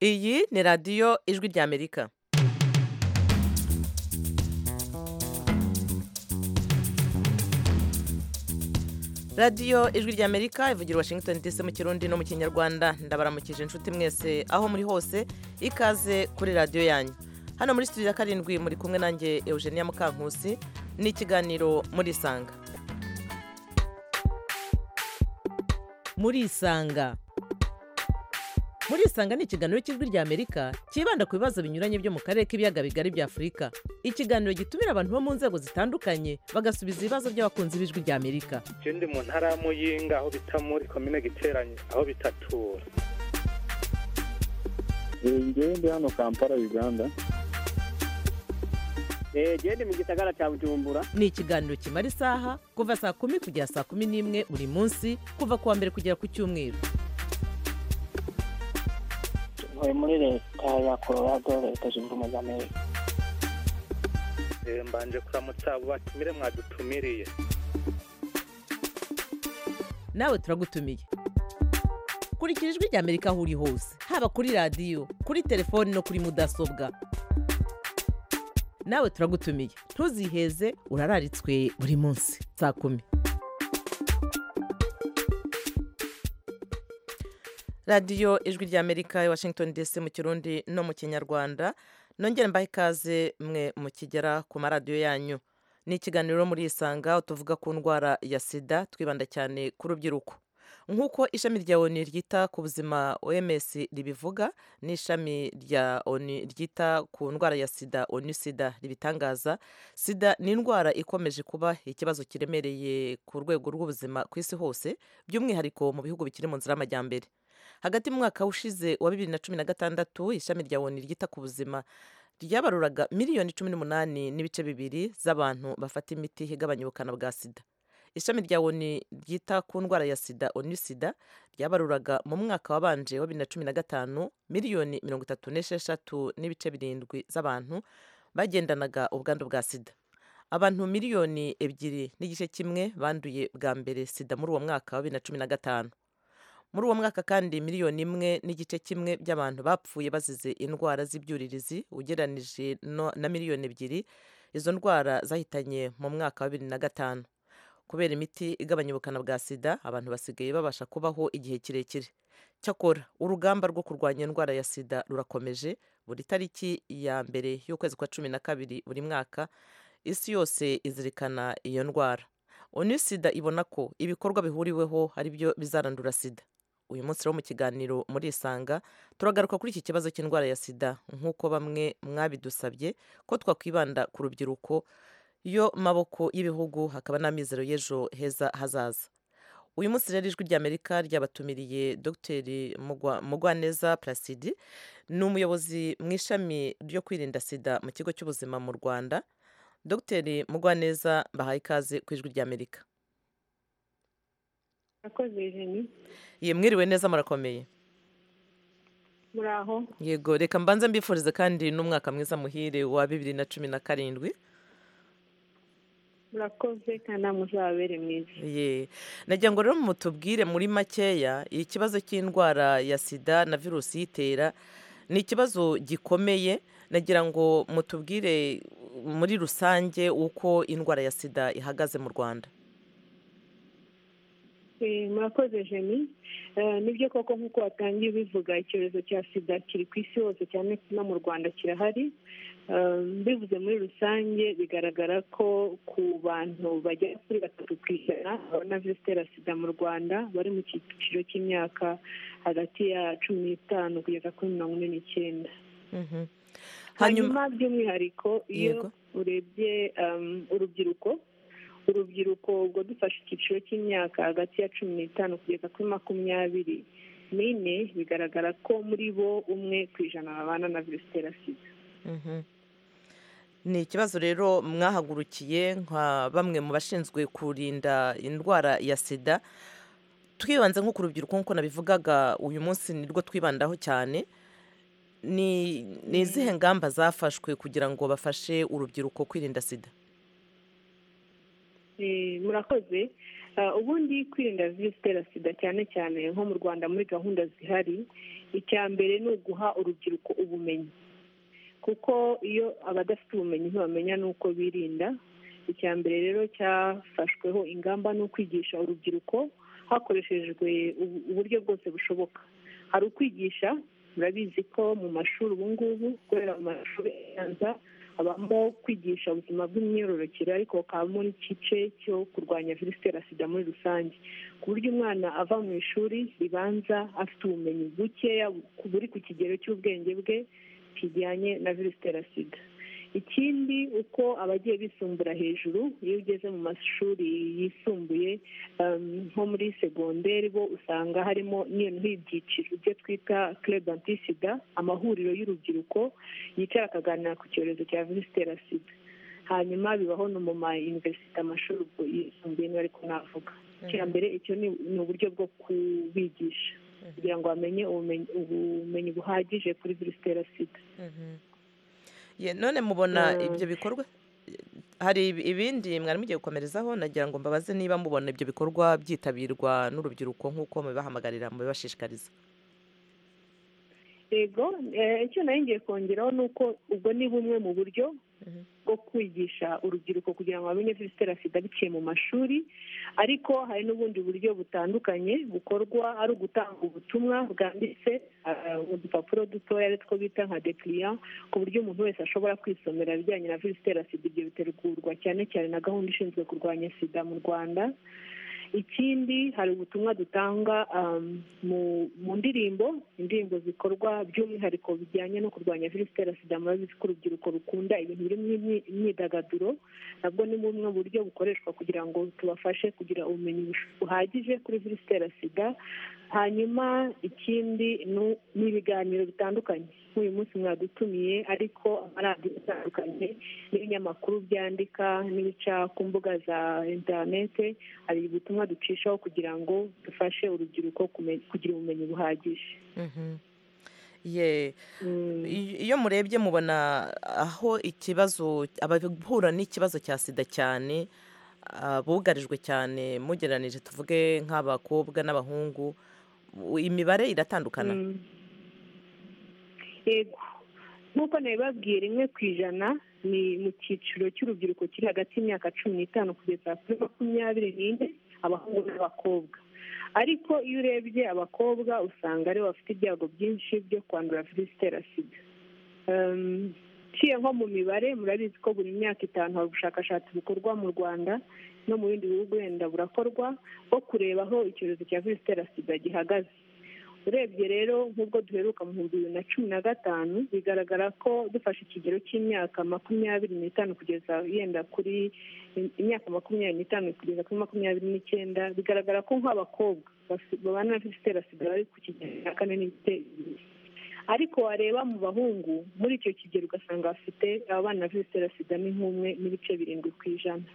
Iyi ni radiyo ijwi ry'Amerika. radiyo ijwi ry'Amerika ivugira i Washington DC mu Kirundi no mu Kinyarwanda ndabaramukije inshuti mwese aho muri hose ikaze kuri radiyo yanyu hano muri studio ya karindwi muri kumwe nanjye Eugenia Mukankusi ni ikiganiro muri Isanga muri isanga muri isanga ni ikiganiro cy'ijwi ry'amerika cyibanda ku bibazo binyuranye byo mu karere k'ibiyaga bigari bya afurika ikiganiro gitumira abantu bo mu nzego zitandukanye bagasubiza ibibazo by'abakunzi b'ijwi ry'amerika je ndi mu ntara ya muyinga aho bita muri komine giteranye aho bitatura ngewe ndi hano kampala uganda gende mu gisagara cya bujumbura ni ikiganiro kimara isaha kuva saa kumi kugera saa kumi n'imwe buri munsi kuva ku wa mbere kugera ku cyumweru ntuye muri leta ya colorado leta zunze ubumwe za amerika Eh, mbanje kuramutsa abo batumire mwadutumiriye nawe turagutumiye kurikira ijwi ry'amerika aho uri hose haba kuri radiyo kuri telefoni no kuri mudasobwa nawe turagutumiye ntuziheze urararitswe buri munsi saa kumi radiyo ijwi ry'amerika i washington dc mu kirundi no mu kinyarwanda nongere mbahe ikaze mwe mukigera ku maradiyo yanyu ni ikiganiro muri isanga aho tuvuga ku ndwara ya sida twibanda cyane ku rubyiruko nk'uko ishami rya oni ryita ku buzima oms ribivuga n'ishami rya oni ryita ku ndwara ya sida oni sida ribitangaza sida ni indwara ikomeje kuba ikibazo kiremereye ku rwego rw'ubuzima ku isi hose by'umwihariko mu bihugu bikiri mu nzira y'amajyambere hagati mu mwaka ushize wa bibiri na cumi na gatandatu ishami rya woni ryita ku buzima ryabaruraga miliyoni cumi n'umunani n'ibice bibiri z'abantu bafata imiti igabanya ubukana bwa sida ishami rya woni ryita ku ndwara ya sida onu sida ryabaruraga mu mwaka wabanje wa bibiri na cumi na gatanu miliyoni mirongo itatu n'esheshatu n'ibice birindwi z'abantu bagendanaga ubwandu bwa sida abantu miliyoni ebyiri n'igice kimwe banduye bwa mbere sida muri uwo mwaka wa bibiri na cumi na gatanu muri uwo mwaka kandi miliyoni imwe n'igice kimwe by'abantu bapfuye bazize indwara z'ibyuririzi ugereranije no- na miliyoni ebyiri izo ndwara zahitanye mu mwaka wa bibiri na gatanu kubera imiti igabanya ubukana bwa sida abantu basigaye babasha kubaho igihe kirekire cyakora urugamba rwo kurwanya indwara ya sida rurakomeje buri tariki ya mbere y'ukwezi kwa cumi na kabiri buri mwaka isi yose izirikana iyo ndwara onu sida ibona ko ibikorwa bihuriweho ari byo bizarandura sida uyu munsi rero mu kiganiro muri isanga turagaruka kuri iki kibazo cy'indwara ya sida nk'uko bamwe mwabidusabye ko twakwibanda ku rubyiruko yo maboko y'ibihugu hakaba n'amizero y'ejo heza hazaza uyu munsi rero ijwi ry'amerika ryabatumiriye dr Mugwa- mugwaneza placide ni umuyobozi mu ishami ryo kwirinda sida mu kigo cy'ubuzima mu rwanda dr mugwaneza bahaye ikaze ku ijwi ry'amerika Murakoze Jeni Ye, mwiriwe neza murakomeye muri aho yego reka mbanze mbifurize kandi n'umwaka mwiza muhire wa bibiri na cumi na karindwi murakoze kandi muzabere mwiza ye nagira ngo rero mutubwire muri makeya ikibazo cy'indwara ya sida na virusi iyitera ni ikibazo gikomeye nagira ngo mutubwire muri rusange uko indwara ya sida ihagaze mu rwanda Eh, murakoze Jeni Eh, nibyo koko nk'uko watangiye ubivuga icyorezo cya sida kiri ku isi hose cyane no mu rwanda kirahari Eh, mbivuze muri rusange bigaragara ko ku bantu bagera kuri batatu ku ijana babona virusi itera sida mu rwanda bari mu cyiciro cy'imyaka hagati ya cumi n'itanu kugeza kuri mirongo ine n'icyenda Mhm. hanyuma hanyuma by'umwihariko iyo Yego. urebye um, urubyiruko urubyiruko ubwo dufashe icyiciro cy'imyaka hagati ya cumi n'itanu kugeza kuri makumyabiri n'ine bigaragara ko muri bo umwe ku ijana babana na virusi itera sida Mhm. ni ikibazo rero mwahagurukiye nka bamwe mu bashinzwe kurinda indwara ya sida twibanze nko ku rubyiruko nk'uko nabivugaga uyu munsi ni rwo twibandaho cyane ni ni izihe ngamba zafashwe kugira ngo bafashe urubyiruko kwirinda sida Eh, murakoze Ah, ubundi kwirinda virusi itera sida cyane cyane nko mu rwanda muri gahunda zihari icya mbere ni uguha urubyiruko ubumenyi kuko iyo abadafite ubumenyi ntibamenya n'uko birinda icya mbere rero cyafashweho ingamba ni ukwigisha urubyiruko hakoreshejwe ubu- uburyo bwose bushoboka hari ukwigisha murabizi ko mu mashuri ubu ngubu kubera mu mashuri abanza habamo kwigisha ubuzima bw'imyororokere ariko hakabamo n'igice cyo kurwanya virusi itera sida muri rusange ku buryo umwana ava mu ishuri ribanza afite ubumenyi bukeya ku- buri ku kigero cy'ubwenge bwe kijyanye na virusi itera sida ikindi uko abagiye bisumbura hejuru iyo ugeze mu mashuri yisumbuye um, nko muri segonderi bo usanga harimo noneho ibyiciro ibyo twita club antisida amahuriro y'urubyiruko yicara akaganira ku cyorezo cya virusi itera sida hanyuma bibaho no mu ma universite amashuri ubwo yisumbuye niba ariko navuga icya mbere icyo ni ni uburyo bwo kubigisha kugira ngo bamenye ubumenyi- ubumenyi buhagije kuri virusi itera sida Mhm. Ye, none mubona Mm. ibyo bikorwa hari ibi- ibindi mwari mugiye gukomerezaho nagira ngo mbabaze niba mubona ibyo bikorwa byitabirwa n'urubyiruko nk'uko mubibahamagarira mubibashishikariza yego eh, icyo nari ngiye kongeraho ni uko ubwo ni bumwe mu buryo Mhm. bwo kwigisha urubyiruko kugira ngo bamenye virusi itera sida biciye mu mashuri ariko hari n'ubundi buryo butandukanye bukorwa ari ugutanga ubutumwa bwanditse ah, mu dupapuro dutoya aritwo bita nka decliya ku buryo umuntu wese ashobora kwisomera ibijyanye na virusi itera sida ibyo bitegurwa cyane cyane na gahunda ishinzwe kurwanya sida mu rwanda ikindi hari ubutumwa dutanga um, mu mu ndirimbo indirimbo zikorwa by'umwihariko bijyanye no kurwanya virusi itera sida murabizi ko urubyiruko rukunda ibintu birimo imyi- imyidagaduro nabwo ni bumwe mu buryo bukoreshwa kugira ngo tubafashe kugira ubumenyi bush- buhagije kuri virusi itera sida hanyuma ikindi nu- ni ibiganiro bitandukanye nk'uyu munsi mwadutumiye ariko amaradiyo atandukanye n'ibinyamakuru byandika n'ibica ku mbuga za interinete hari ubutumwa ducishaho kugira ngo dufashe urubyiruko kume- kugira ubumenyi buhagije Mhm. ye Mm. iyo iyo murebye mubona aho ikibazo abahura n'ikibazo cya sida cyane ah, bugarijwe cyane mugereranije tuvuge nk'abakobwa n'abahungu u- imibare iratandukana Mm. yego nk'uko nabibabwiye rimwe ku ijana ni mu cyiciro cy'urubyiruko kiri hagati y'imyaka cumi n'itanu kugeza kuri makumyabiri n'ine abahungu n'abakobwa ariko iyo urebye abakobwa usanga aribo bafite ibyago byinshi byo kwandura virusi itera sida Um, uciye nko mu mibare murabizi ko buri myaka itanu hari ubushakashatsi bukorwa mu rwanda no mu bindi bihugu wenda burakorwa bwo kureba aho icyorezo cya virusi itera sida gihagaze urebye rero nk'ubwo duheruka mu bihumbi bibiri na cumi na gatanu bigaragara ko dufashe ikigero cy'imyaka makumyabiri n'itanu kugeza yenda kuri imyaka makumyabiri n'itanu kugeza kuri makumyabiri n'icyenda bigaragara ko nk'abakobwa basi- babana na virusi itera sida bari ku kigero cya kane n'ibice bibiri ariko wareba mu bahungu muri icyo kigero ugasanga bafite abana na virusi itera sida ni nk'umwe n'ibice birindwi ku ijana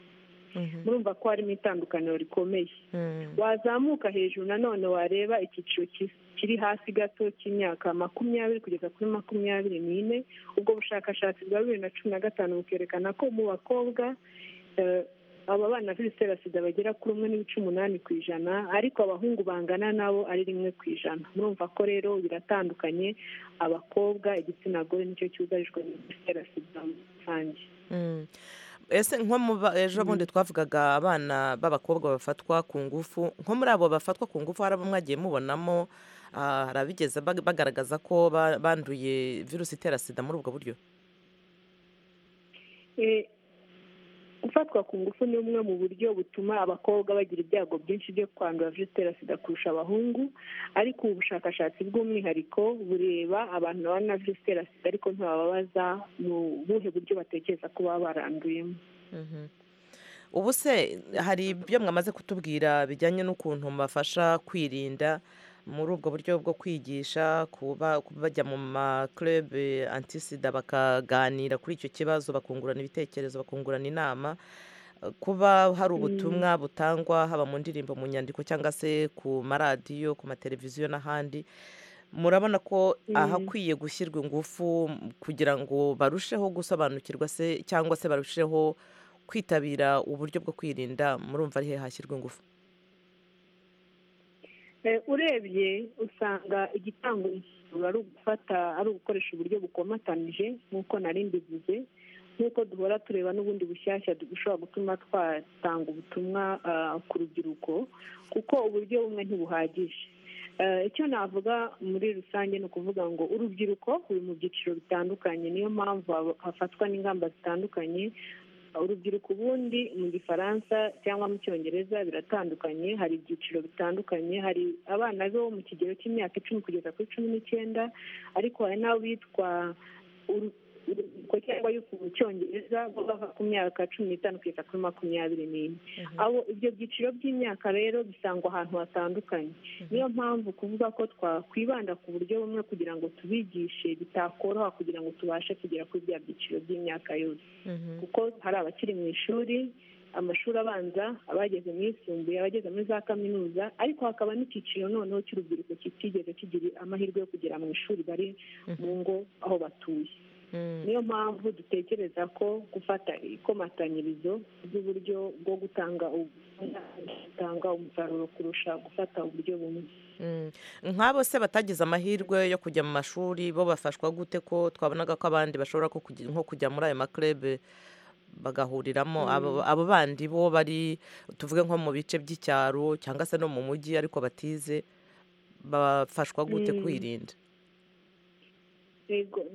Mhm. murumva ko harimo itandukaniro rikomeye Mm. wazamuka hejuru nanone wareba icyiciro ki- kiri hasi gato cy'imyaka makumyabiri kugeza kuri makumyabiri n'ine ubwo bushakashatsi bwa bibiri na cumi na gatanu bukerekana ko mu bakobwa eh, aba bana na virusi itera sida bagera kuri umwe n'ibice umunani ku ijana ariko abahungu bangana nabo ari rimwe ku ijana murumva ko rero biratandukanye abakobwa igitsina gore nicyo cyugarijwe na virusi itera sida muri rusange Mm. ese nko mu ba- ejo bundi twavugaga abana b'abakobwa bafatwa ku ngufu nko muri abo bafatwa ku ngufu hari abo mwagiye mubonamo ah, hari abigeze bag- bagaragaza ko ba- banduye virusi itera sida muri ubwo buryo Eh, gufatwa ku ngufu ni bumwe mu buryo butuma abakobwa bagira ibyago byinshi byo kwandura virusi itera sida kurusha abahungu ariko ubu bushakashatsi bw'umwihariko bureba abantu babana na virusi itera sida ariko ntibababaza mu buhe buryo batekereza ko baba baranduyemo Mhm. ubu se hari ibyo mwamaze kutubwira bijyanye n'ukuntu mubafasha kwirinda muri ubwo buryo bwo kwigisha kuba kuba bajya mu makurebe antisida bakaganira kuri icyo kibazo bakungurana ibitekerezo bakungurana inama Eh, kuba hari ubutumwa butangwa haba mu ndirimbo mu nyandiko cyangwa se ku maradiyo ku mateleviziyo n'ahandi murabona ko ahakwiye gushyirwa ingufu m- kugira ngo barusheho gusobanukirwa se cyangwa se barusheho kwitabira uburyo bwo kwirinda murumva ari he hashyirwa ingufu urebye usanga igitango imisoro ari ugufata ari ugukoresha uburyo bukomatanije nk'uko nari mbivuze nk'uko duhora tureba n'ubundi bushyashya dushobora gutuma twatanga ubutumwa ku rubyiruko kuko uburyo bumwe ntibuhagije icyo navuga muri rusange ni ukuvuga ngo urubyiruko ruri mu byiciro bitandukanye niyo mpamvu hafatwa n'ingamba zitandukanye urubyiruko ubundi mu gifaransa cyangwa mu cyongereza biratandukanye hari ibyiciro bitandukanye hari abana bo mu kigero cy'imyaka icumi kugeza kuri cumi n'icyenda ariko hari n'abitwa urubyiruko cyangwa mu cyongereza bo bava ku myaka cumi n'itanu kugeza kuri makumyabiri n'ine abo ibyo byiciro by'imyaka rero bisangwa ahantu hatandukanye niyo mpamvu kuvuga ko twakwibanda ku buryo bumwe kugira ngo tubigishe bitakoroha kugira ngo tubashe kugera kuri bya byiciro by'imyaka yose kuko hari abakiri mu ishuri amashuri abanza abageze mu yisumbuye abageze muri za kaminuza ariko hakaba n'icyiciro noneho cy'urubyiruko kitigeze kigira amahirwe yo kugera mu ishuri bari mu ngo aho batuye niyo mpamvu dutekereza ko gufata ikomatanyirizo ry'uburyo bwo gutanga gutanga umusaruro kurusha gufata uburyo bumwe nk'abo se batagize amahirwe yo kujya mu mashuri bo bafashwa gute ko twabonaga ko abandi bashobora nko kujya muri ayo makurebe bagahuriramo abo bandi bo bari tuvuge nko mu bice by'icyaro cyangwa se no mu mujyi ariko batize bafashwa gute kwirinda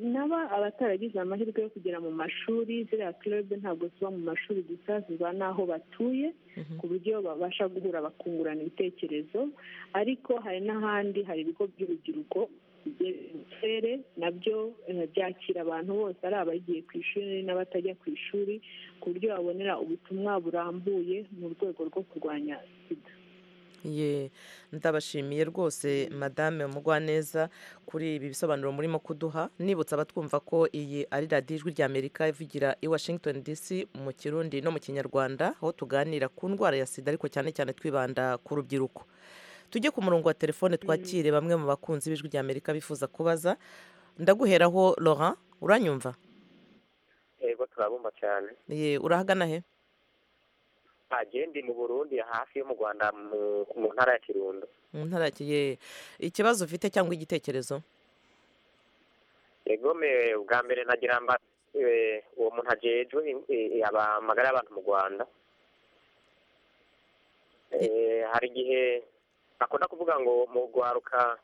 naba abataragize amahirwe yo kugera mu mashuri ziriya club ntabwo ziba mu mashuri gusa ziba n'aho batuye ku buryo babasha guhura bakungurana ibitekerezo ariko hari n'ahandi hari ibigo by'urubyiruko uturere nabyo byakira abantu bose ari abagiye ku ishuri n'abatajya ku ishuri ku buryo babonera ubutumwa burambuye mu rwego rwo kurwanya sida ye ndabashimiye rwose madame mugwaneza kuri ibi bisobanuro murimo kuduha nibutsa abatwumva ko iyi ari radiyo ijwi ry'amerika ivugira i washington dc mu kirundi no mu kinyarwanda aho tuganira ku ndwara ya sida ariko cyane cyane twibanda ku rubyiruko tujye ku murongo wa telefone twakire bamwe mu bakunzi b'ijwi ry'amerika bifuza kubaza ndaguheraho Laurent uranyumva yego turabumva cyane ye urahagana he agendi mu burundi hafi yo mu rwanda mu ntara ya kirundo mu ntara ye ikibazo ufite cyangwa igitekerezo egome bwa mbere nagira mba uwo muntu agejwe amagara y'abantu mu rwanda hari igihe akunda kuvuga ngo mu rwaruka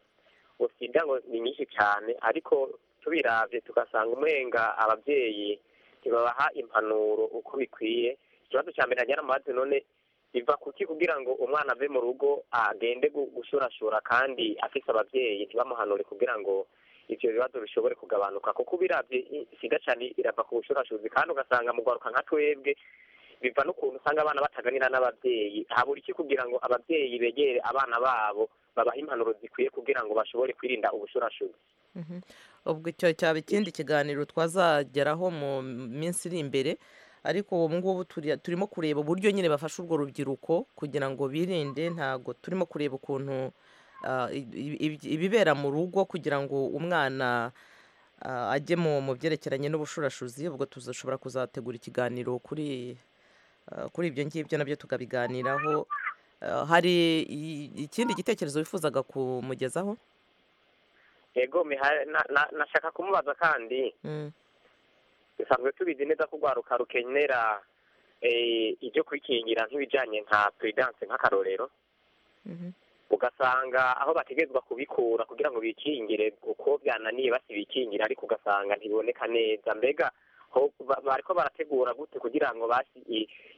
usida ngo ni nyinshi cyane ariko tubirabye tugasanga umurenga ababyeyi ntibabaha impanuro uko bikwiye ikibazo cya mbere ajyana amazi none biva kuki kugira ngo umwana ave mu rugo agende gushurashura kandi afise ababyeyi ntibamuhanure kugira ngo ibyo bibazo bishobore kugabanuka kuko ubirabye isiga cyane irava ku bushurashuzi kandi ugasanga mu rwaruka nka twebwe biva n'ukuntu usanga abana bataganira n'ababyeyi habura iki kugira ngo ababyeyi begere abana babo babaha impanuro zikwiye kugira ngo bashobore kwirinda ubushurashuzi ubwo icyo cyaba ikindi kiganiro twazageraho mu minsi iri imbere ariko ubu ngubu turimo kureba uburyo nyine bafasha urwo rubyiruko kugira ngo birinde ntabwo turimo kureba ukuntu ibibera mu rugo kugira ngo umwana ajye mu byerekeranye n'ubushurashuzi ubwo tuzashobora kuzategura ikiganiro kuri kuri ibyo ngibyo nabyo tukabiganiraho hari ikindi gitekerezo wifuzaga kumugezaho yego nashaka kumubaza kandi dusanzwe tubizi neza ko urwaruka rukenera ibyo kwikingira nk'ibijyanye nka puridanse nk'akarorero ugasanga aho bategerezwa kubikura kugira ngo bikingire uko byananiye basibikingira ariko ugasanga ntibiboneka neza mbega bariko barategura gute kugira ngo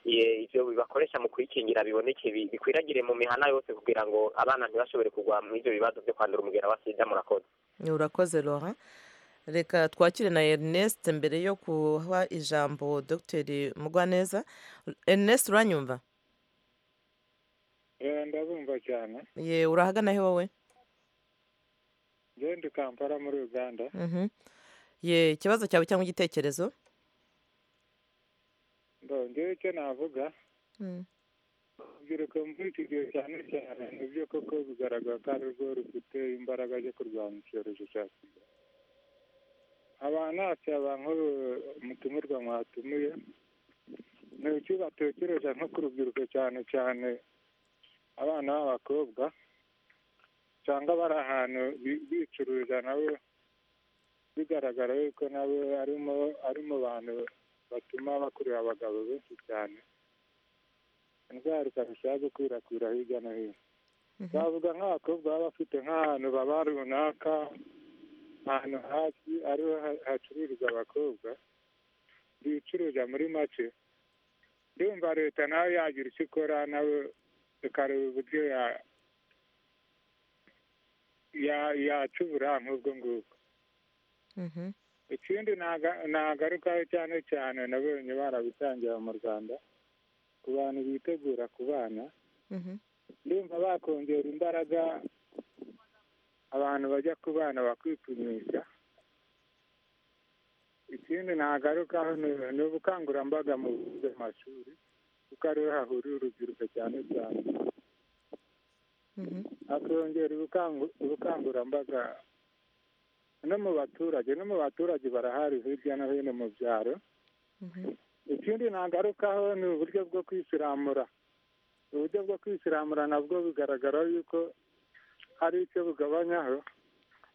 ibyo bakoresha mu kwikingira biboneke bikwiragire mu mihana yose kugira ngo abana ntibashobore kugwa mu ibyo bibazo byo kwandura umugera wa sida murakoze urakoze roha reka twakire na erineste mbere yo kuha ijambo dogiteri mugwaneza erineste uranyumva ndabumva cyane ye urahagana he wowe ngende kampara muri uganda ye ikibazo cyawe cyangwa igitekerezo ngewe icyo navuga urubyiruko muri iki gihe cyane cyane nibyo koko bigaragara ko ari rwo rufite imbaraga zo kurwanya icyorezo cya sida abantu ntacyo abantu mutumirwa mwatumiye ni iki batekereza nko ku rubyiruko cyane cyane abana b'abakobwa usanga bari ahantu bi- bicuruza nabo bigaragara yuko nabo arimo ari mu bantu batuma bakurura abagabo benshi cyane indwara ikarushaho gukwirakwira hirya no hino twavuga nk'abakobwa baba bafite nk'ahantu baba runaka ahantu hafi ariho ha- hacururizwa abakobwa bicuruza muri make ndumva leta nawe yagira icyo ikora nawe ikareba uburyo ya- ya- yaca uburampe ubwo ngubwo Mhm. ikindi naga- nagarukaho cyane cyane nabonye barabitangira mu rwanda ku bantu bitegura ku bana Mhm. ndumva bakongera imbaraga abantu bajya ku bana bakwipimisha ikindi nagarukaho ni- ni ubukangurambaga mu mashuri kuko ariho hahurira urubyiruko cyane cyane Mhm. akongera ubukangu- ubukangurambaga no mu baturage no mu baturage barahari hirya no hino mu byaro Mhm. ikindi nagarukaho ni uburyo bwo kwisiramura uburyo bwo kwisiramura nabwo bigaragara yuko hari icyo bugabanyaho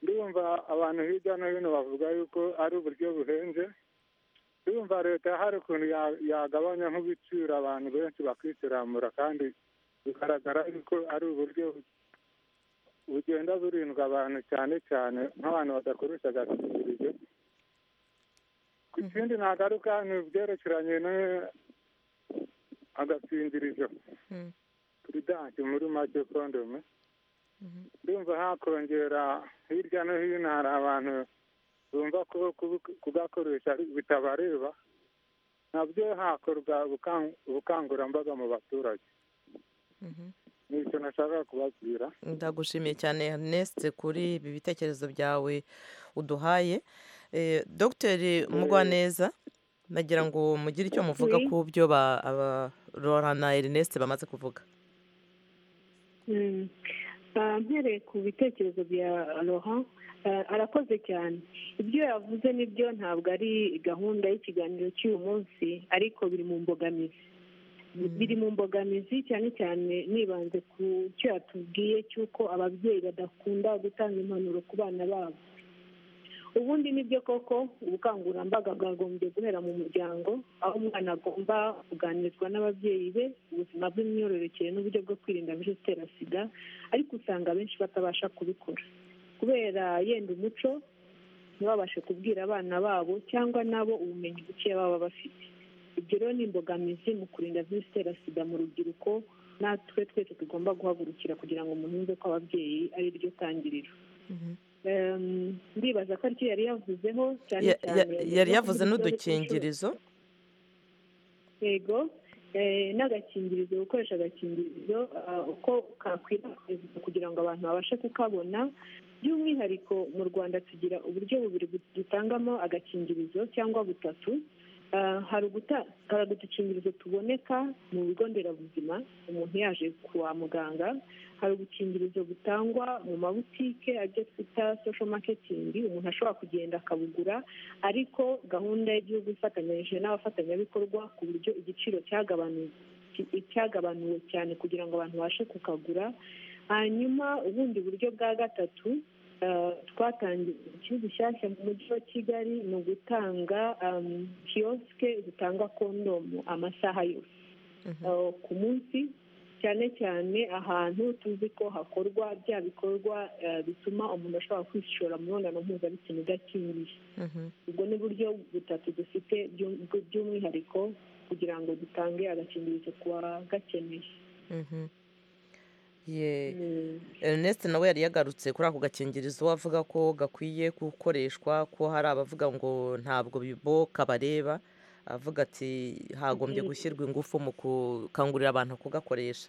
ndumva abantu hirya no hino bavuga yuko ari uburyo buhenze ndumva leta hari ukuntu ya- yagabanya nk'ibiciro abantu benshi bakisiramura kandi bigaragara yuko ari uburyo bugenda burindwa abantu cyane cyane nk'abantu badakoresha agakingirizo ku kindi nagaruka ni ibyerekeranye no- agakingirizo Mhm. puridanse muri make kondome ndumva hakongera hirya no hino hari abantu bumva ko kubu- kugakoresha ari- bitabareba nabyo hakorwa ubukan- ubukangurambaga mu baturage Mhm. ni icyo nashakaga kubabwira ndagushimiye cyane Ernest kuri ibi bitekerezo byawe uduhaye Eh, Dr Mugwaneza nagira ngo mugire icyo muvuga Oui. ku byo ba aba- Laura na Ernest bamaze kuvuga Mm. Ah, mpereye ku bitekerezo bya Laurent ah, arakoze cyane ibyo yavuze nibyo ntabwo ari gahunda y'ikiganiro cy'uyu munsi ariko biri mu mbogamizi biri mu mbogamizi cyane cyane nibanze ku cyo yatubwiye cy'uko ababyeyi badakunda gutanga impanuro ku bana babo ubundi nibyo koko ubukangurambaga bwagombye guhera mu muryango aho umwana agomba kuganirizwa n'ababyeyi be ubuzima bw'imyororokere n'uburyo bwo kwirinda virusi itera sida ariko usanga abenshi batabasha kubikora kubera yenda umuco ntibabashe kubwira abana babo cyangwa nabo ubumenyi bukeya baba bafite ibyo rero ni imbogamizi mu kurinda virusi itera sida mu rubyiruko natwe twese tugomba guhagurukira kugira ngo umuntu yumve ko ababyeyi ari ryo tangiriro Em, ndibaza ko aricyo yari yavuzeho cyane Ya- ya- cyane yari yavuze kugira ikibazo cy'inshuro- n'udukingirizo yego eh, n'agakingirizo gukoresha agakingirizo ah, uko kakwirakwizwa kugira ngo abantu babashe kukabona by'umwihariko mu rwanda tugira uburyo bubiri bu- dutangamo agakingirizo cyangwa butatu Ah, hari uguta- hari udukingirizo tuboneka mu bigo nderabuzima umuntu yaje kwa muganga hari udukingirizo butangwa mu mabutike ajya twita social marketing umuntu ashobora kugenda akabugura ariko gahunda y'igihugu ifatanyije n'abafatanyabikorwa ku buryo igiciro cyagabanuwe ki- cyagabanuwe cyane kugira ngo abantu babashe kukagura hanyuma ubundi buryo bwa gatatu eh, twatangiye ikibazo gishyashya mu mujyi wa kigali ni ugutanga em, kiyosike zitanga kondomu amasaha yose Eh, ku munsi cyane cyane ahantu tuzi ko hakorwa bya bikorwa eh, bituma umuntu ashobora kwishora mu mibonano mpuzabitsina idakingiye Mhm. ubwo ni buryo butatu dufite by'um- bw- by'umwihariko kugira ngo dutange agakingirizo ku bagakeneye Mhm. Ye- Mm. Ernest nawe yari yagarutse kuri ako gakingirizo avuga ko gakwiye gukoreshwa ko hari abavuga ngo ntabwo bibo kabareba avuga ati hagombye gushyirwa ingufu mu gukangurira abantu kugakoresha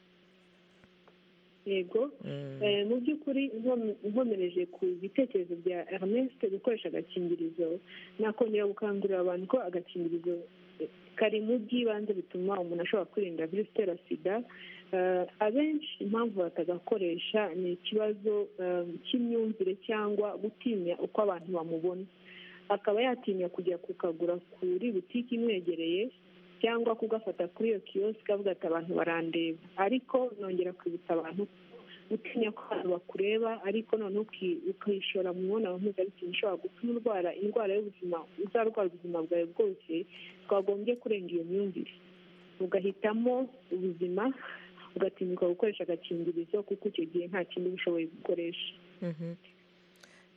yego Mm. Eh, mu by'ukuri nkom- nkomereje ku bitekerezo bya Ernest gukoresha agakingirizo nakongera gukangurira abantu ko agakingirizo eh, kari mu by'ibanze bituma umuntu ashobora kwirinda virusi itera sida Eh, abenshi impamvu batagakoresha ni ikibazo eh, cy'imyumvire cyangwa gutinya uko abantu bamubona akaba yatinya kujya kukagura kuri butike imwegereye cyangwa kugafata kuri iyo kiyosike avuga ati abantu barandeba ariko nongera kwibutsa abantu utinya ko abantu bakureba ariko noneho uki- ukishora mu mibonano mpuzabitsina ishobora gutuma urwara indwara y'ubuzima uzarwara ubuzima bwawe bwose twagombye kurenga iyo myumvire ugahitamo ubuzima ugatinyuka gukoresha agakingirizo kuko icyo gihe nta kindi uba ushoboye gukoresha Mhm.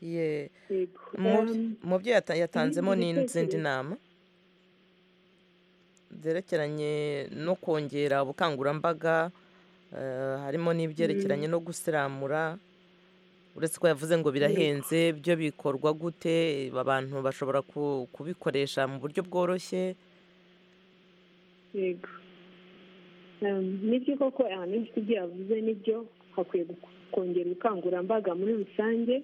Ye, yego mu- Um, mu byo yata- yatanzemo ibindi n'izindi bitekerezo. nama zerekeranye no kongera ubukangurambaga eh, harimo n'ibyerekeranye no gusiramura uretse ko yavuze ngo birahenze byo bikorwa gute abantu bashobora ku- kubikoresha mu buryo bworoshye yego Um, nibyo koko ahantu hose ibyo yavuze nibyo hakwiye gu- kongera ubukangurambaga muri rusange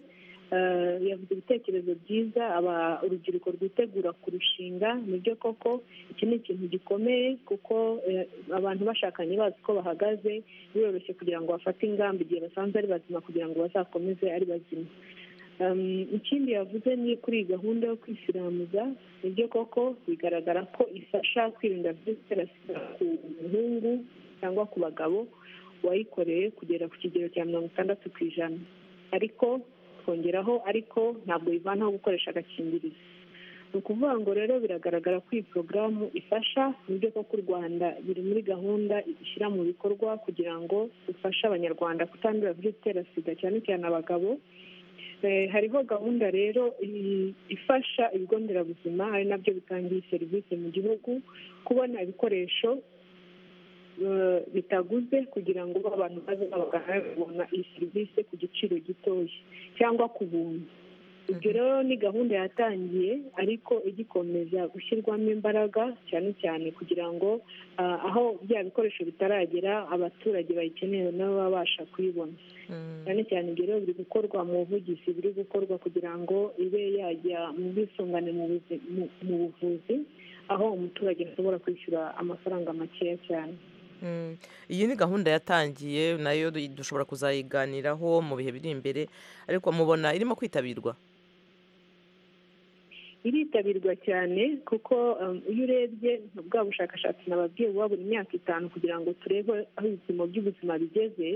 Uh, yavuze ibitekerezo byiza aba- urubyiruko rwitegura kurushinga nibyo koko iki ni ikintu gikomeye kuko eh, abantu bashakanye bazi uko bahagaze biroroshye kugira ngo bafate ingamba igihe basanze ari bazima kugira ngo bazakomeze ari bazima Um, ikindi yavuze ni kuri iyi gahunda yo kwisiramuza nibyo koko bigaragara ko ifasha kwirinda virusi itera sida ku muhungu cyangwa ku bagabo wayikoreye kugera ku kigero cya mirongo itandatu ku ijana ariko twongeraho ariko ntabwo bivanaho gukoresha agakingirizo ni ukuvuga ngo rero biragaragara ko iyi porogaramu ifasha uburyo koko u rwanda biri muri gahunda ishyira mu bikorwa kugira ngo ifashe abanyarwanda kutandura virusi itera sida cyane cyane abagabo Eh, hariho gahunda rero i- ifasha ibigo nderabuzima ari nabyo bitangiye serivisi mu gihugu kubona ibikoresho eh, bitaguze kugira ngo abantu baze babagana babona iyi serivisi ku giciro gitoya cyangwa ku buntu ibyo rero ni gahunda yatangiye ariko igikomeza gushyirwamo imbaraga cyane cyane kugira ngo ah, aho bya bikoresho bitaragera abaturage bayikeneye nabo babasha kuyibona Mm, cyane cyane ibyo rero biri gukorwa mu buvugizi biri gukorwa kugira ngo ibe yajya mu bwisungane mu buzi- mu- mu buvuzi aho umuturage ashobora kwishyura amafaranga makeya cyane mm. iyi ni gahunda yatangiye nayo du- dushobora kuzayiganiraho mu bihe biri imbere ariko mubona irimo kwitabirwa iritabirwa cyane kuko um, iyo urebye bwa bushakashatsi nababwiye buba buri myaka itanu kugira ngo turebe aho ibipimo by'ubuzima bigeze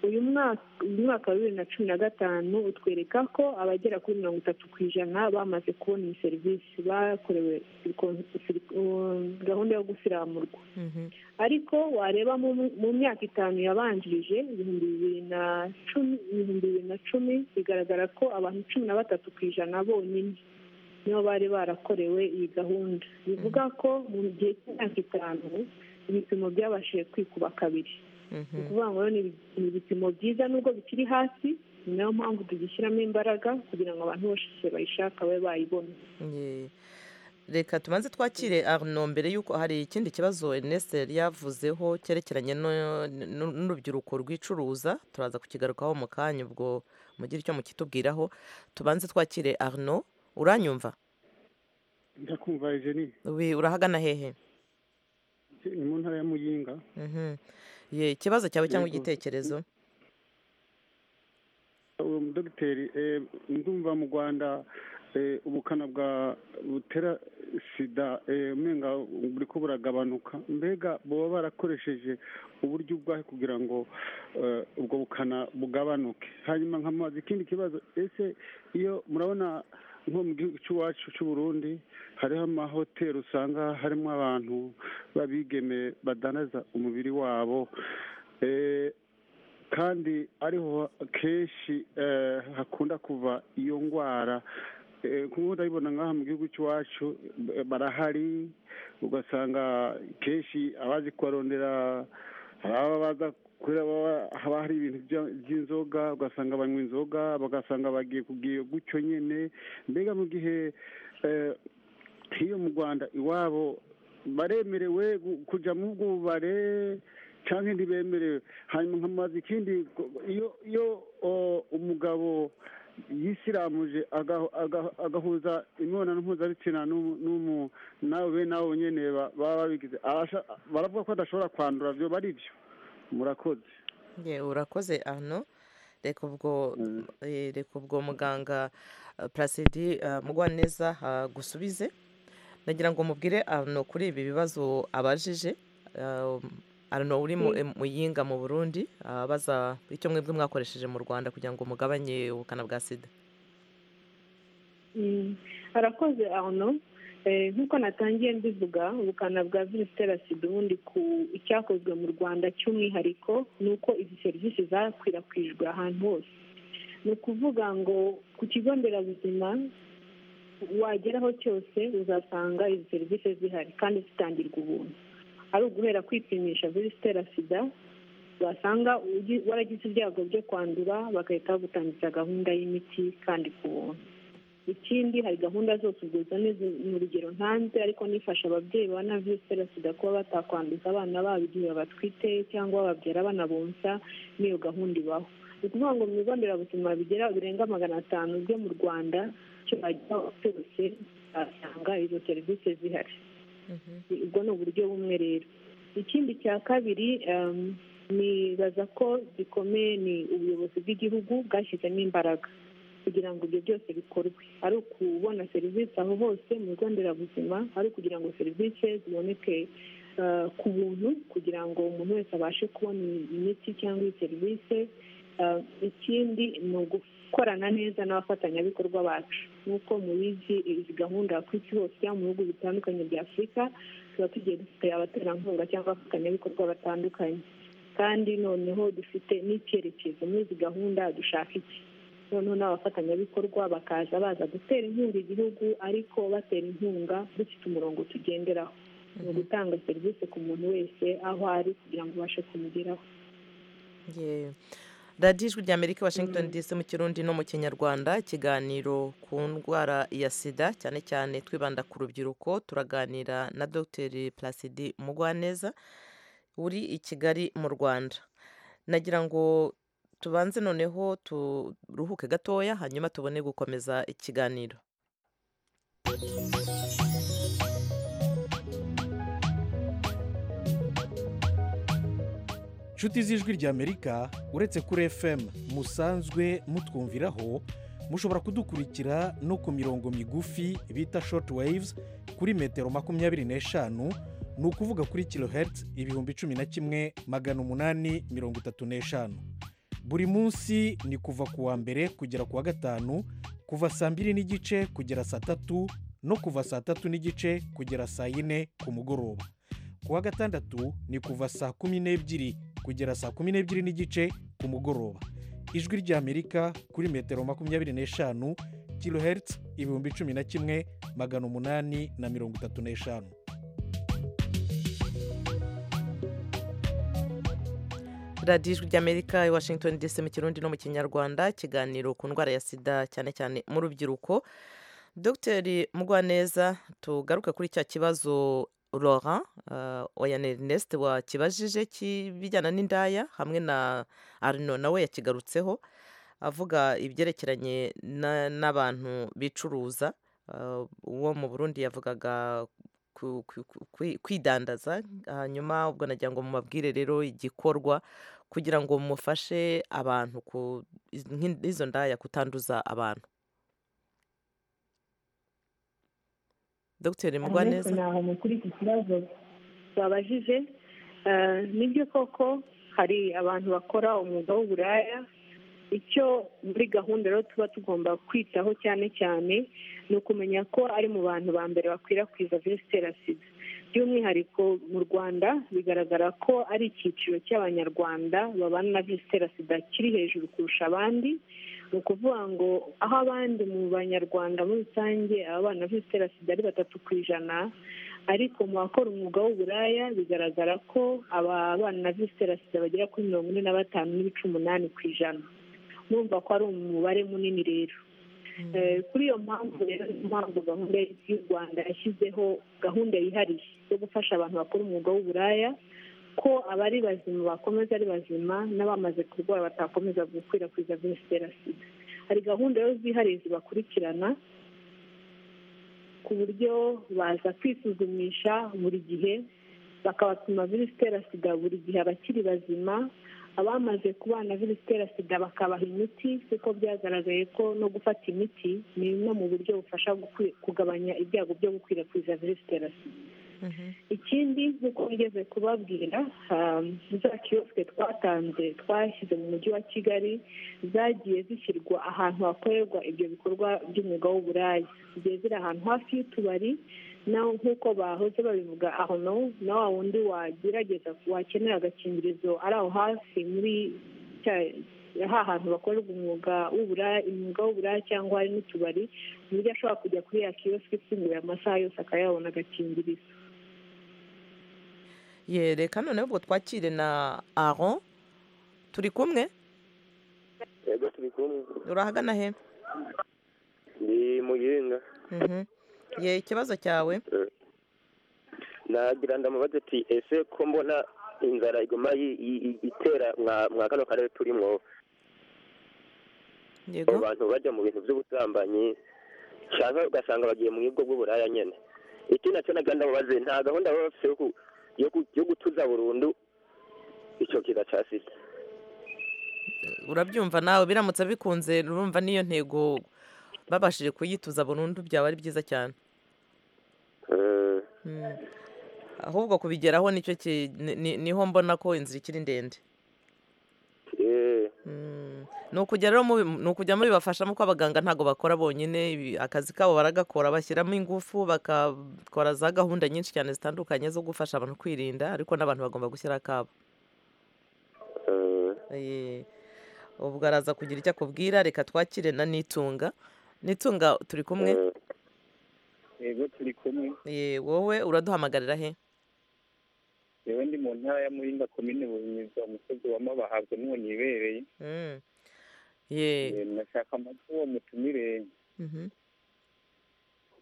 uyu mwaka uyu mwaka wa bibiri na cumi na gatanu utwereka ko abagera kuri mirongo itatu ku ijana bamaze kubona iyi serivisi bakorewe siriko- siriko- um, gahunda yo gusiramurwa Mhm. ariko wareba mu, mu myaka itanu yabanjirije ibihumbi bibiri na cumi ibihumbi bibiri na cumi bigaragara ko abantu cumi na batatu ku ijana bonyine nibo bari barakorewe iyi gahunda bivuga ko mu gihe cy'imyaka itanu ibipimo byabashije kwikuba kabiri Mhm. ni ukuvuga ngo rero ni ibi- ni ibipimo byiza nubwo bikiri hasi ni nayo mpamvu tugishyiramo imbaraga kugira ngo abantu bose bayishaka babe bayibona Ye. reka tubanze twakire arno mbere y'uko hari ikindi kibazo Ernest yari yavuzeho cyerekeranye no- nu- n'urubyiruko rwicuruza turaza kukigarukaho mu kanya ubwo mugire icyo mukitubwiraho tubanze twakire arno uranyumva ndakumva ejeni Wi- urahagana hehe ni mu ntara ya muyinga Mhm. Ye, ikibazo cyawe cyangwa Yego. igitekerezo uwo mudogiteri eh, ndumva mu rwanda eh, ubukana bwa butera sida eh, umenga buri ko buragabanuka mbega baba barakoresheje uburyo ubwahe kugira ngo eh, ubwo bukana bugabanuke hanyuma nkamubaza ikindi kibazo ese iyo murabona nko mu gihugu cy'iwacu cy'u Burundi hariho amahoteli usanga harimo abantu b'abigeme badanaza umubiri wabo Eh, kandi ariho kenshi eh, hakunda kuva iyo ndwara Eh, kuko ndabibona nk'aha mu gihugu cy'iwacu eh, barahari ugasanga kenshi abazi kubarondera hari ababa baza kuri aba- haba hari ibintu bya- by'inzoga ugasanga banywa inzoga bagasanga bagiye kugira gutyo nyine mbega mu gihe eh, hiyo mu rwanda iwabo baremerewe gu- kujya mu bwo bubare cyangwa ntibemerewe hanyuma nkamaze ikindi ko- iyo iyo o, umugabo yisiramuje aga- aga- agahuza imibonano mpuzabitsina n'umu- n'umu- nawe be nawe nyine ba- baba babigize Arasha- baravuga ko adashobora kwandura byo ari byo murakoze Ye, urakoze arno reka ubwo Mm. eh, reka ubwo muganga eh, Placide eh, Mugwaneza agusubize nagira ngo mubwire arno kuri ibi bibazo abajije eh, arano uri mu- muyinga mu burundi abaza icyo mwebwe mwakoresheje mu rwanda kugira ngo mugabanye ubukana bwa sida Mm. harakoze arno Eh, nk'uko natangiye mbivuga ubukana bwa virusi itera sida ubundi ku icyakozwe mu rwanda cy'umwihariko ni uko izi serivisi zakwirakwijwe ahantu hose ni ukuvuga ngo ku kigo nderabuzima wagera aho cyose uzasanga izi serivisi zihari kandi zitangirwa ubuntu ari uguhera kwipimisha virusi itera sida wasanga ugi- waragize ibyago byo kwandura bagahita bagutangiza gahunda y'imiti kandi ku buntu ikindi hari gahunda zose ubwo zone zi- ni urugero ntanze ariko nifasha ababyeyi ba na virusi itera sida kuba batakwanduza abana babo igihe babatwite cyangwa babyara banabonsa n'iyo gahunda ibaho ni ukuvuga ngo mu bigo nderabuzima bigera birenga magana atanu byo mu rwanda icyo wajya cyose wasanga izo serivisi zihari ubwo ni uburyo bumwe rero ikindi cya kabiri em, nibaza ko gikomeye ni ubuyobozi bw'igihugu bwashyizemo imbaraga kugira ngo ibyo byose bikorwe ari ukubona serivisi aho hose mu bigo nderabuzima ari ukugira ngo serivisi ziboneke eh, ku buntu kugira ngo umuntu wese abashe kubona imiti cyangwa iyi serivisi Eh, ikindi ni ugukorana neza n'abafatanyabikorwa bacu nk'uko mubizi iyi gahunda ku isi hose cyangwa mu bihugu bitandukanye bya afurika tuba tugiye dufite abaterankunga cyangwa abafatanyabikorwa batandukanye kandi noneho dufite n'icyerekezo muri izi gahunda dushaka iki noneho n'abafatanyabikorwa bakaza baza gutera inkunga igihugu ariko batera inkunga dufite umurongo tugenderaho ni ugutanga serivisi ku muntu wese aho ari kugira ngo ubashe kumugeraho Yewe. radiyo ijwi rya amerika washington dc mu kirundi no mu kinyarwanda ikiganiro ku ndwara ya sida cyane cyane twibanda ku rubyiruko turaganira na dr placide mugwaneza uri i kigali mu rwanda nagira ngo tubanze noneho turuhuke gatoya hanyuma tubone gukomeza ikiganiro inshuti z'ijwi ry'amerika uretse kuri fm musanzwe mutwumviraho mushobora kudukurikira no ku mirongo migufi bita short waves kuri metero makumyabiri n'eshanu ni ukuvuga kuri kilohertz ibihumbi cumi na kimwe magana umunani mirongo itatu n'eshanu buri munsi ni kuva ku wa mbere kugera ku wa gatanu kuva saa mbiri n'igice kugera saa tatu no kuva saa tatu n'igice kugera saa yine ku mugoroba ku wa gatandatu ni kuva saa kumi n'ebyiri kugera saa kumi n'ebyiri n'igice ku mugoroba ijwi ry'amerika kuri metero makumyabiri n'eshanu kilohertz ibihumbi cumi na kimwe magana umunani na mirongo itatu n'eshanu radiyo ijwi ry'amerika i washington dc mu kirundi no mu kinyarwanda ikiganiro ku ndwara ya sida cyane cyane mu rubyiruko dr mugwaneza tugaruke kuri cya kibazo laurent uh, oyan ernest wakibajije kibijyana n'indaya hamwe na arno nawe yakigarutseho avuga ibyerekeranye na- n'abantu bicuruza Uh, uwo mu burundi yavugaga ku- ku- ku- kwi- kwidandaza hanyuma ubwo nagira ngo mubabwire rero igikorwa kugira ngo mufashe abantu ku- iz- nk'in- izo ndaya kutanduza abantu dr mugwaneza naho kuri iki kibazo babajije eh, nibyo koko hari abantu bakora umwuga w'uburaya icyo muri gahunda rero tuba tugomba kwitaho cyane cyane ni ukumenya ko ari mu bantu ba mbere bakwirakwiza virusi itera sida by'umwihariko mu rwanda bigaragara ko ari icyiciro cy'abanyarwanda babana na virusi itera sida kiri hejuru kurusha abandi ni ukuvuga ngo aho abandi mu banyarwanda muri rusange ababana na virusi itera sida ari batatu ku ijana ariko mu bakora umwuga w'uburaya bigaragara ko ababana na virusi itera sida bagera kuri mirongo ine na batanu n'ibice umunani ku ijana murumva ko ari umubare munini rero Eh, kuri iyo mpamvu rero niyo mpamvu gahunda y'u rwanda yashyizeho gahunda yihariye yo gufasha abantu bakora umwuga w'uburaya ko abari bazima bakomeza ari bazima n'abamaze kurwara batakomeza gukwirakwiza virusi itera sida hari gahunda rero zihariye zibakurikirana ku buryo baza kwisuzumisha buri gihe bakabapima virusi itera sida buri gihe abakiri bazima abamaze kubana virusi itera sida bakabaha imiti kuko byagaragaye ko no gufata imiti ni bimwe mu buryo bufasha gukwi- kugabanya ibyago byo gukwirakwiza virusi itera sida ikindi nk'uko ngeze kubabwira ah, za kiyosike twatanze twashyize mu mujyi wa kigali zagiye zishyirwa ahantu hakorerwa ibyo bikorwa by'umwuga w'uburaya zigiye ziri ahantu hafi y'utubari naho nk'uko bahoze babivuga aho no na wa wundi wagerageza wakenera agakingirizo ari aho hafi muri cya- ha hantu bakorerwa umwuga w'uburaya umwuga w'uburaya cyangwa hari n'utubari ku buryo ashobora kujya kuri ya kiyosike ifunguye amasaha yose akayabona agakingirizo ye reka noneho ubwo twakire na aron turi kumwe yego turi kumwe urahagana he ni muyinga Mhm. ye ikibazo cyawe nagira ndamubaze ati ese ko mbona inzara iguma yi- yi- yi- itera mwa- mwa kano karere turimo abo yego bantu bajya mu bintu by'ubusambanyi cyangwa ugasanga bagiye mu bwo bw'uburaya nyine iki nacyo nagira ndamubaze nta gahunda baba bafite yo ku- yo ku- yo gutuza burundu icyo kiza cya sida urabyumva nawe biramutse bikunze urumva n'iyo ntego babashije kuyituza burundu byaba ari byiza cyane Eh, Mm. ahubwo kubigeraho nicyo ki- ni- ni- niho mbona ko inzira ikiri ndende eh, Mm. ni ukujya rero mubi- ni ukujya mubibafashamo ko abaganga ntabwo bakora bonyine ibi- akazi kabo baragakora bashyiramo ingufu bakakora za gahunda nyinshi cyane zitandukanye zo gufasha abantu kwirinda ariko n'abantu bagomba gushyira akabo eh, Eh, ubwo araza kugira icyo akubwira reka twakire na nitunga nitunga turi kumwe eh, yego turi kumwe Eh, wowe uraduhamagarira he yewe ndi mu ntara ya muringa komine buhinyuza umusozi wa mabahabwa n'uwo nibereye Mm. ye Eh, nashaka amatwi uwo mutumire mhm.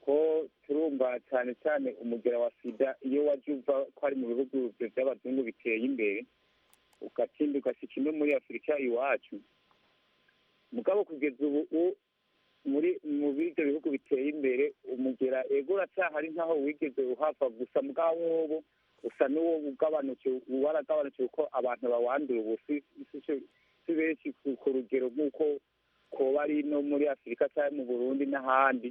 ko turumva cyane cyane umugera wa sida iyo wajya uva ko ari mu bihugu by'abazungu biteye imbere ugatsinda ugashyika ino muri afurika iwacu mugabo kugeza ubu u- muri mu bindi bihugu biteye imbere umugera ego uracyahari nkaho wigeze uhava gusa mugabo wowo usa n'uwo ugabanukiwe waragabanukiwe ko abantu bawandura ubu si- si- si- si benshi ku- ku rugero nk'uko koba ari no muri afurika cyangwa mu burundi n'ahandi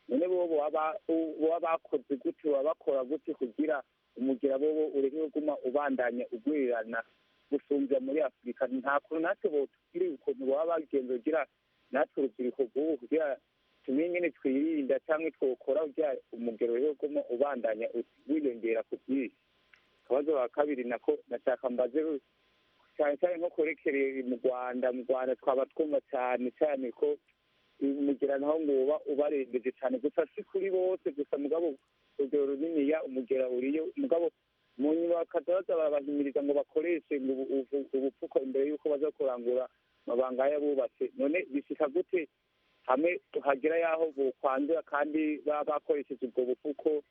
none bo baba baba bakoze gute baba bakora gute kugira umugera bo ureke guma ubandanya ugwirirana gusumbya muri afurika nta kuntu natwe botubwire ukuntu baba bagenza kugira natwe urubyiruko rw'ubu kugira tumenye nyine twirinda cyangwa twokora kugira umugero rero guma ubandanya wiyongera ku bwinshi akabazo ka kabiri nako nashaka mbaze cyane cyane nko kurekerera mu rwanda mu rwanda twaba twumva cyane cyane ko umugera naho ngo uba ubarembeje cyane gusa si kuri bose gusa mugabo urugero runiniya umugera uriyo mugabo mu nyubako baza barabahimiriza ngo bakoreshe ngo ubu- ubu- ubupfuko imbere y'uko baza kurangura amabanga y'abubatse none bishika gute hamwe hagera y'aho bukwandura kandi baba bakoresheje ubwo bupfuko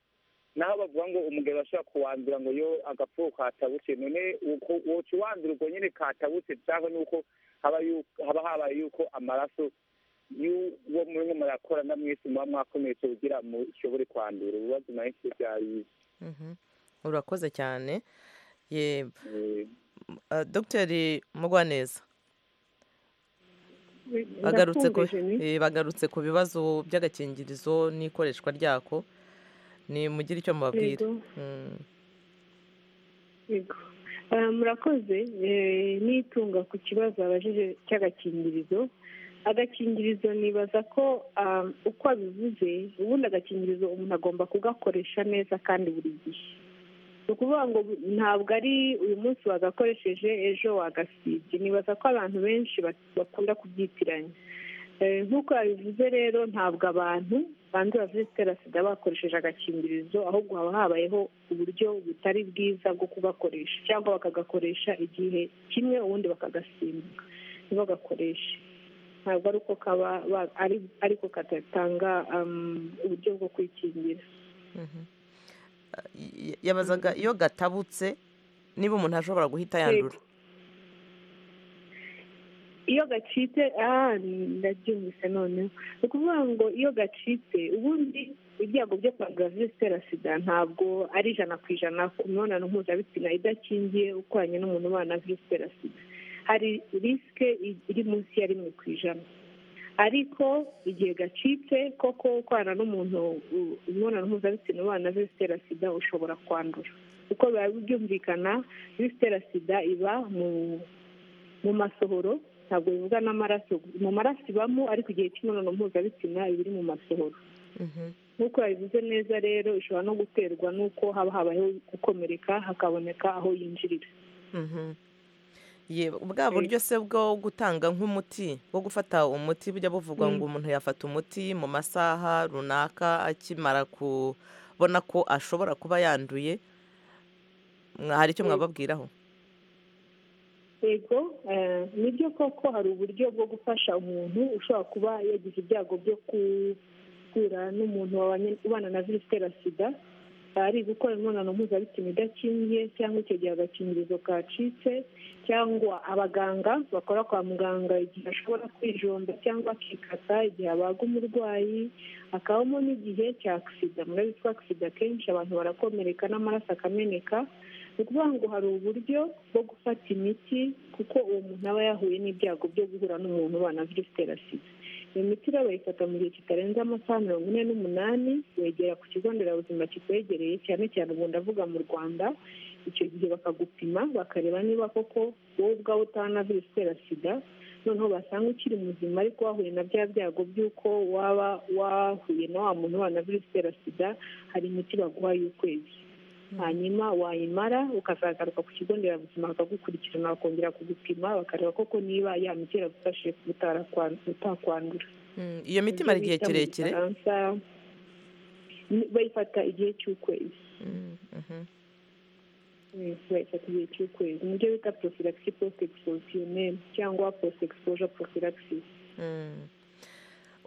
naho bavuga ngo umugabo ashobora kuwandura ngo yo agapfuko katabutse none uko- woca uwandura ubwo nyine katabutse cyangwa ni uko haba yu- haba habaye yuko amaraso y'uwo murimo murakora na mwese muba mwakomeretse kugira ngo ushobore kwandura ibibazo menshi byari Mhm. urakoze cyane ye uh, dogiteri mugwaneza bagarutse ku Ndakumva, Jenny. eh, bagarutse ku bibazo by'agakingirizo n'ikoreshwa ryako ni mugire icyo mubabwira Yego. Mm. Yego. Eh, murakoze eh, nitunga ku kibazo abajije cy'agakingirizo agakingirizo nibaza ko ah, uko abivuze ubundi agakingirizo umuntu agomba kugakoresha neza kandi buri gihe ni ukuvuga ngo ntabwo ari uyu munsi wagakoresheje ejo wagasibye nibaza ko abantu benshi bak- bakunda kubyitiranya Eh, nk'uko yabivuze rero ntabwo abantu banduye virusi itera sida bakoresheje agakingirizo ahubwo haba habayeho uburyo butari bwiza bwo kugakoresha cyangwa bakagakoresha igihe kimwe ubundi bakagasimbuka ntibagakoreshe ntabwo ari uko kaba ba- ari- ariko kadatanga um, uburyo bwo kwikingira Mhm. Ah, y- yabazaga iyo gatabutse niba umuntu ashobora guhita yandura iyo gacitse ah ndabyumvise noneho ni ukuvuga ngo iyo gacitse ubundi ibyago byo kwandura virusi itera sida ntabwo ari ijana ku ijana ku mibonano mpuzabitsina idakingiye ukoranye n'umuntu ubana na virusi itera sida hari risike iri munsi ya rimwe ku ijana ariko igihe gacitse koko kwana n'umuntu u- imibonano mpuzabitsina ubana virusi itera sida ushobora kwandura kuko biba byumvikana virusi itera sida iba mu mu masohoro ntabwo bivuga n'amaraso mu maraso ibamo ariko igihe cy'imibonano mpuzabitsina iba iri mu masohoro Mhm. nk'uko yabivuze neza rero ishobora no guterwa n'uko haba habayeho gukomereka hakaboneka aho yinjirira Mhm. Ye, bwa buryo se bwo gutanga nk'umuti bwo gufata umuti bujya buvugwa ngo umuntu yafata umuti mu masaha runaka akimara kubona ko ashobora kuba yanduye Mwa- hari icyo mwababwiraho yego eh, nibyo koko hari uburyo bwo gufasha umuntu ushobora kuba yagize ibyago byo guhura n'umuntu wabanye- ubana na virusi itera sida ari gukora imibonano mpuzabitsina idakingiye cyangwa icyo gihe agakingirizo kacitse cyangwa abaganga bakora kwa muganga igihe ashobora kwijomba cyangwa akikata igihe abaga umurwayi hakabamo n'igihe cya agisida murabizi ko agisida kenshi abantu barakomereka n'amaraso akameneka ni ukuvuga ngo hari uburyo bwo gufata imiti kuko uwo muntu aba yahuye n'ibyago byo guhura n'umuntu ubana na virusi itera sida iyo miti rero bayifata mu gihe kitarenze amasaha mirongo ine n'umunani wegera ku kigo nderabuzima kikwegereye cyane cyane ubu ndavuga mu rwanda icyo gihe bakagupima bakareba niba koko wowe ubwawe utana virusi itera sida noneho basanga ukiri muzima ariko wahuye na bya byago by'uko waba wahuye na wa muntu ubana na virusi itera sida hari imiti baguha y'ukwezi hanyuma wayimara ukazagaruka ku kigo nderabuzima bakagukurikirana bakongera kugupima bakareba koko niba ya miti iragufashije kuba utarakwan- utakwandura Mm, iyo miti Ibyo imara igihe bita mu kirekire Gifaransa, ni- bayifata igihe cy'ukwezi Mm, mhm. Mm, bayifata igihe cy'ukwezi ni byo bita porofilagisi posite egisipozisiyoneri cyangwa posite egisipozija porofilagisi Mm.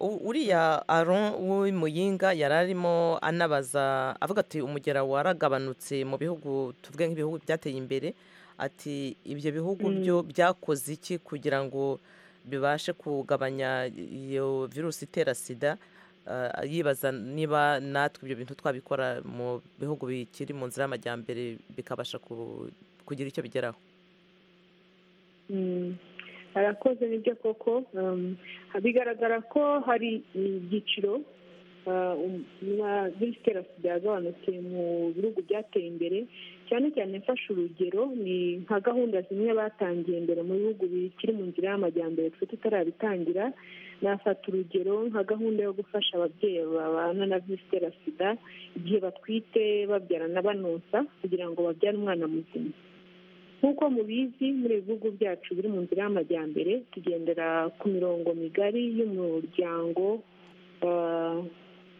U- uriya aron w'imuyinga yari arimo anabaza avuga ati umugera waragabanutse mu bihugu tuvuge nk'ibihugu byateye imbere ati ibyo bihugu byo byakoze iki kugira ngo bibashe kugabanya iyo virusi itera sida Ah, yibaza niba natwe ibyo bintu twabikora mu bihugu bikiri mu nzira y'amajyambere bikabasha ku- kugira icyo bigeraho Mm. arakoze nibyo koko Um, bigaragara ko hari ibyiciro uh, um- na virusi itera sida yagabanutse mu bihugu byateye imbere cyane cyane mfashe urugero ni nka gahunda zimwe batangiye imbere mu bihugu bikiri mu nzira y'amajyambere twe tutarabitangira nafata urugero nka gahunda yo gufasha ababyeyi babana na virusi itera sida igihe batwite babyarana banonsa kugira ngo babyare umwana muzima nk'uko mubizi muri ibi bihugu byacu biri mu nzira y'amajyambere tugendera ku mirongo migari y'umuryango ah,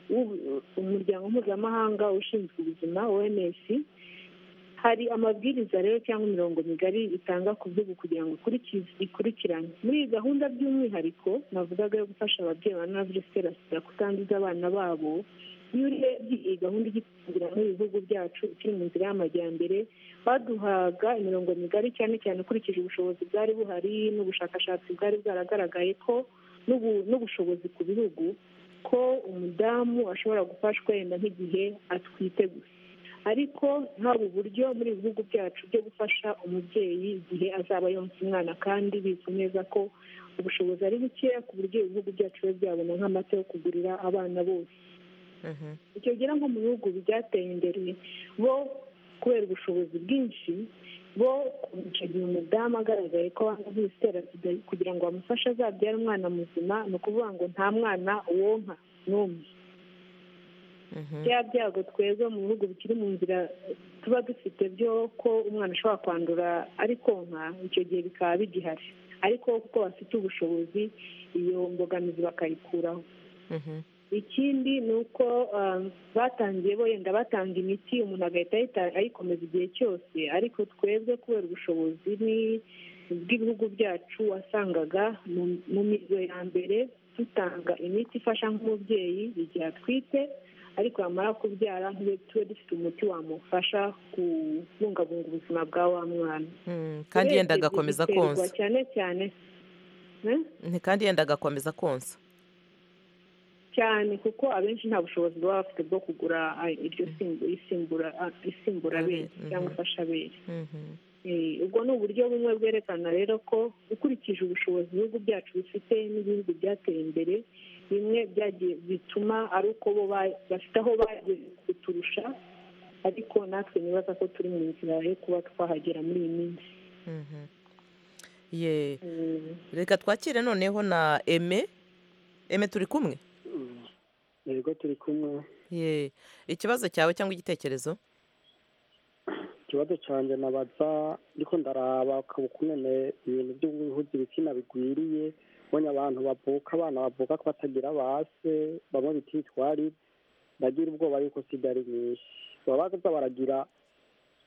w'ubu- umuryango mpuzamahanga ushinzwe ubuzima oms hari amabwiriza rero cyangwa imirongo migari itanga ku bihugu kugira ngo ikurikize- ikurikirane muri iyi gahunda by'umwihariko navugaga yo gufasha ababyeyi babana na virusi itera sida kutanduza abana babo iyo urebye iyi gahunda igitangira muri ibi bihugu byacu ikiri mu nzira y'amajyambere baduhaga imirongo migari cyane cyane ukurikije ubushobozi bwari buhari n'ubushakashatsi bwari bwaragaragaye ko n'ubu- n'ubushobozi ku bihugu ko umudamu ashobora gufashwa yenda nk'igihe atwite gusa ariko ntabwo uburyo muri ibi bihugu byacu byo gufasha umubyeyi igihe azaba yonsa umwana kandi bizwi neza ko ubushobozi ari bukeya ku buryo ibihugu byacu biba byabona nk'amata yo kugurira abana bose Mhm. icyo gira nko mu bihugu byateye imbere bo kubera ubushobozi bwinshi bo icyo gihe umudamu agaragaye ko abana virusi itera sida kugira ngo bamufashe azabyare umwana muzima ni ukuvuga ngo nta mwana wonka n'umwe Mhm. bya byago twebwe mu bihugu bikiri mu nzira tuba dufite byo ko umwana ashobora kwandura ari konka icyo gihe bikaba bigihari ariko kuko bafite ubushobozi iyo mbogamizi bakayikuraho Mhm. ikindi ni uko um, batangiye bo yenda batanga imiti umuntu agahita ayita- ayikomeza igihe cyose ariko twebwe kubera ubushobozi ni- bw'ibihugu byacu wasangaga mu- mu mizo ya mbere dutanga imiti ifasha nk'umubyeyi igihe atwite ariko yamara kubyara ntube tube dufite umuti wamufasha kubungabunga ubuzima bwa wa mwana Mm, kandi yenda Urebye agakomeza biterwa konsa cyane cyane Eh? Nti kandi yenda agakomeza konsa cyane kuko abenshi nta bushobozi baba bafite bwo kugura ah, iryo simbu- isimbura ah, isimbura Abere, abere cyangwa mhm. ifasha abere Mhm. ubwo ni uburyo bumwe bwerekana rero ko ukurikije ubushobozi ibihugu byacu bifite n'ibihugu byateye imbere bimwe byagiye bituma ari uko bo bafite aho bageze kuturusha ariko natwe nibaza ko turi mu nzira yo kuba twahagera muri iyi minsi Mhm. Ye. reka twakire noneho na eme eme turi kumwe yego turi kumwe ye ikibazo cyawe cyangwa igitekerezo ikibazo cyanjye nabaza ndiko ndaraba ukabukungene ibintu byo guhuza ibitsina bigwiriye ubonye abantu bavuka abana bavuka ko batagira base bamwe bita ibitwari bagira ubwoba yuko sida ari nyinshi baba baza baragira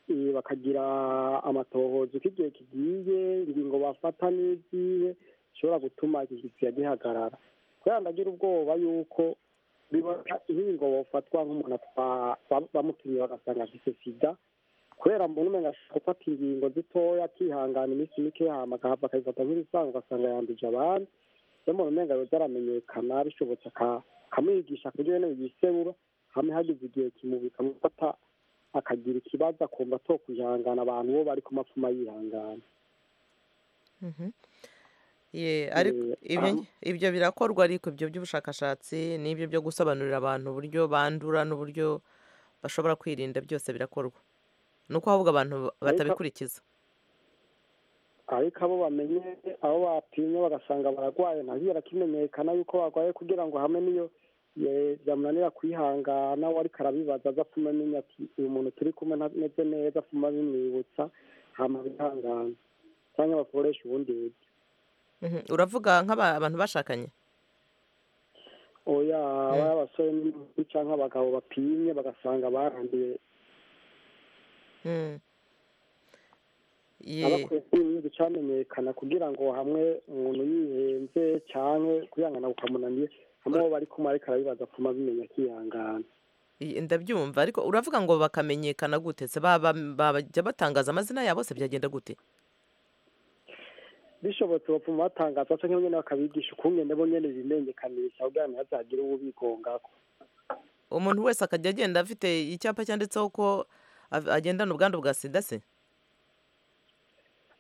eh, bakagira amatohoza uko igihe kigiye ingingo bafata n'izihe zishobora gutuma iki gisiga gihagarara kubera ndagira ubwoba yuko bibona inkingo bofatwa nk'umuntu atwa- ba- bamutumye bagasanga afite sida kubera mbona umenga ashaka gufata ingingo zitoya akihangana iminsi mike hama agahava akayifata nk'ibisanzwe ugasanga yanduje abandi rero mbona umenga yoza aramenyekana bishobotse aka- akamwigisha ku buryo yewe yiseura hamwe hagize igihe kimubi kamufata akagira ikibazo akumva atokwihangana abantu bo bari ku mapfuma yihangana Mhm. Ye, ariko Eh, ibyo aho- nge- ibyo birakorwa ariko ibyo by'ubushakashatsi n'ibyo byo gusobanurira abantu uburyo bandura n'uburyo bashobora kwirinda byose birakorwa ni uko ahubwo abantu ba- Ariko- batabikurikiza ariko abo bamenye abo bapimye bagasanga bararwaye ntazigera kimenyekana yuko barwaye kugira ngo hamwe n'iyo ye- byamunanira kwihangana we ariko arabibaza aza apfuma amenya ati uyu muntu turi kumwe ntameze neza apfuma bimwibutsa hama bihangana cyangwa bakoresha ubundi buryo Mhm. uravuga nk'abantu bashakanye oya aba ari abasore n'inkumi cyangwa abagabo bapimye bagasanga baranduye Mm. Ye. abakwiye kwirinda icyamenyekana kugira ngo hamwe umuntu yihenze cyangwa kwihangana bukamunaniye hamwe uwo bari kumwe ariko arabibaza apfuma abimenya akihangana Iyi- ndabyumva ariko uravuga ngo bakamenyekana gute se baba bajya batangaza amazina yabo se byagenda gute bishobotse bapfuma batangaza cyangwa nyine bakabigisha ukungene bo nyene bimenyekanisha kugira ngo ntihazagire uwo bigongako umuntu wese akajya agenda afite icyapa cyanditseho ko a- agendana ubwandu bwa sida se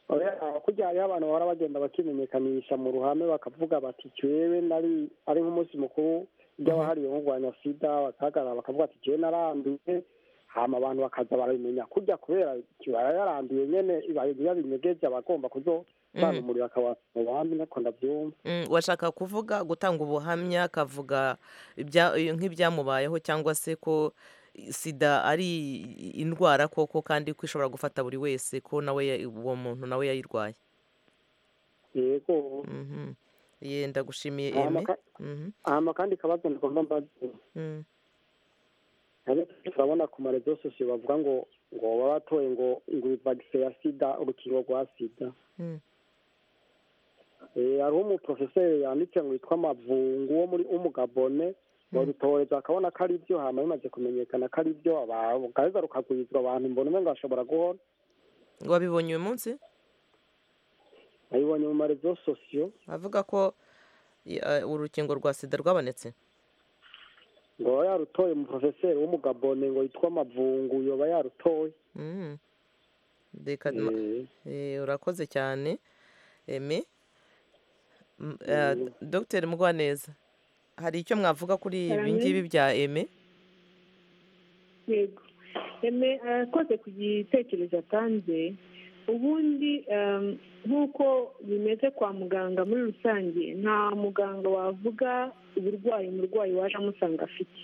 kurya hariho abantu bahora bagenda bakimenyekanisha mu ruhame bakavuga bati cywewe nari ari nk'umunsi mukuru ry'abahariwe nko kurwanya sida bakahagarara bakavuga ati cywewe naranduye hama abantu bakaza barabimenya kurya kubera kibara yaranduye nyene ibaye yabinyegeje abagomba kuzobanumurira akabasa mu ruhame nako ndabyumva Mm, washaka kuvuga gutanga ubuhamya akavuga ibya- eh, nk'ibyamubayeho cyangwa se ko sida ari i- indwara koko kandi ko ishobora gufata buri wese ko nawe ya- uwo muntu nawe yayirwaye yego Mhm. ye ndagushimiye eme hama ka- Mhm, hama kandi kabazo ndigomba mbaze mm. Ariko turabona ku marezo sosiyo bavuga ngo ngo baba batoye ngo ngo vagise ya sida urukingo rwa sida Mm. Eh, hariho umuprofeseri yanditse ngo yitwa mavungu wo muri umugabone barutoreza akabona ko ari byo hama bimaze kumenyekana ko ari byo gaheza rukagwirizwa abantu mbona umwe ngo ashobora guhora wabibonye uyu munsi nabibonye mu marezo sosiyo avuga ko i- eh, urukingo rwa sida rwabonetse ngo aba yarutoye umuprofeseri w'umugabone ngo yitwa mavungu yoba yarutoye Mm. Reka ma- Eh, Eh, urakoze cyane eme M- eh, Yego. dogiteri mugwaneza hari icyo mwavuga kuri ibi Cyane. ngibi bya eme yego eme akoze ku gitekerezo atanze ubundi em, nk'uko bimeze kwa muganga muri rusange nta muganga wavuga uburwayi umurwayi waje amusanga afite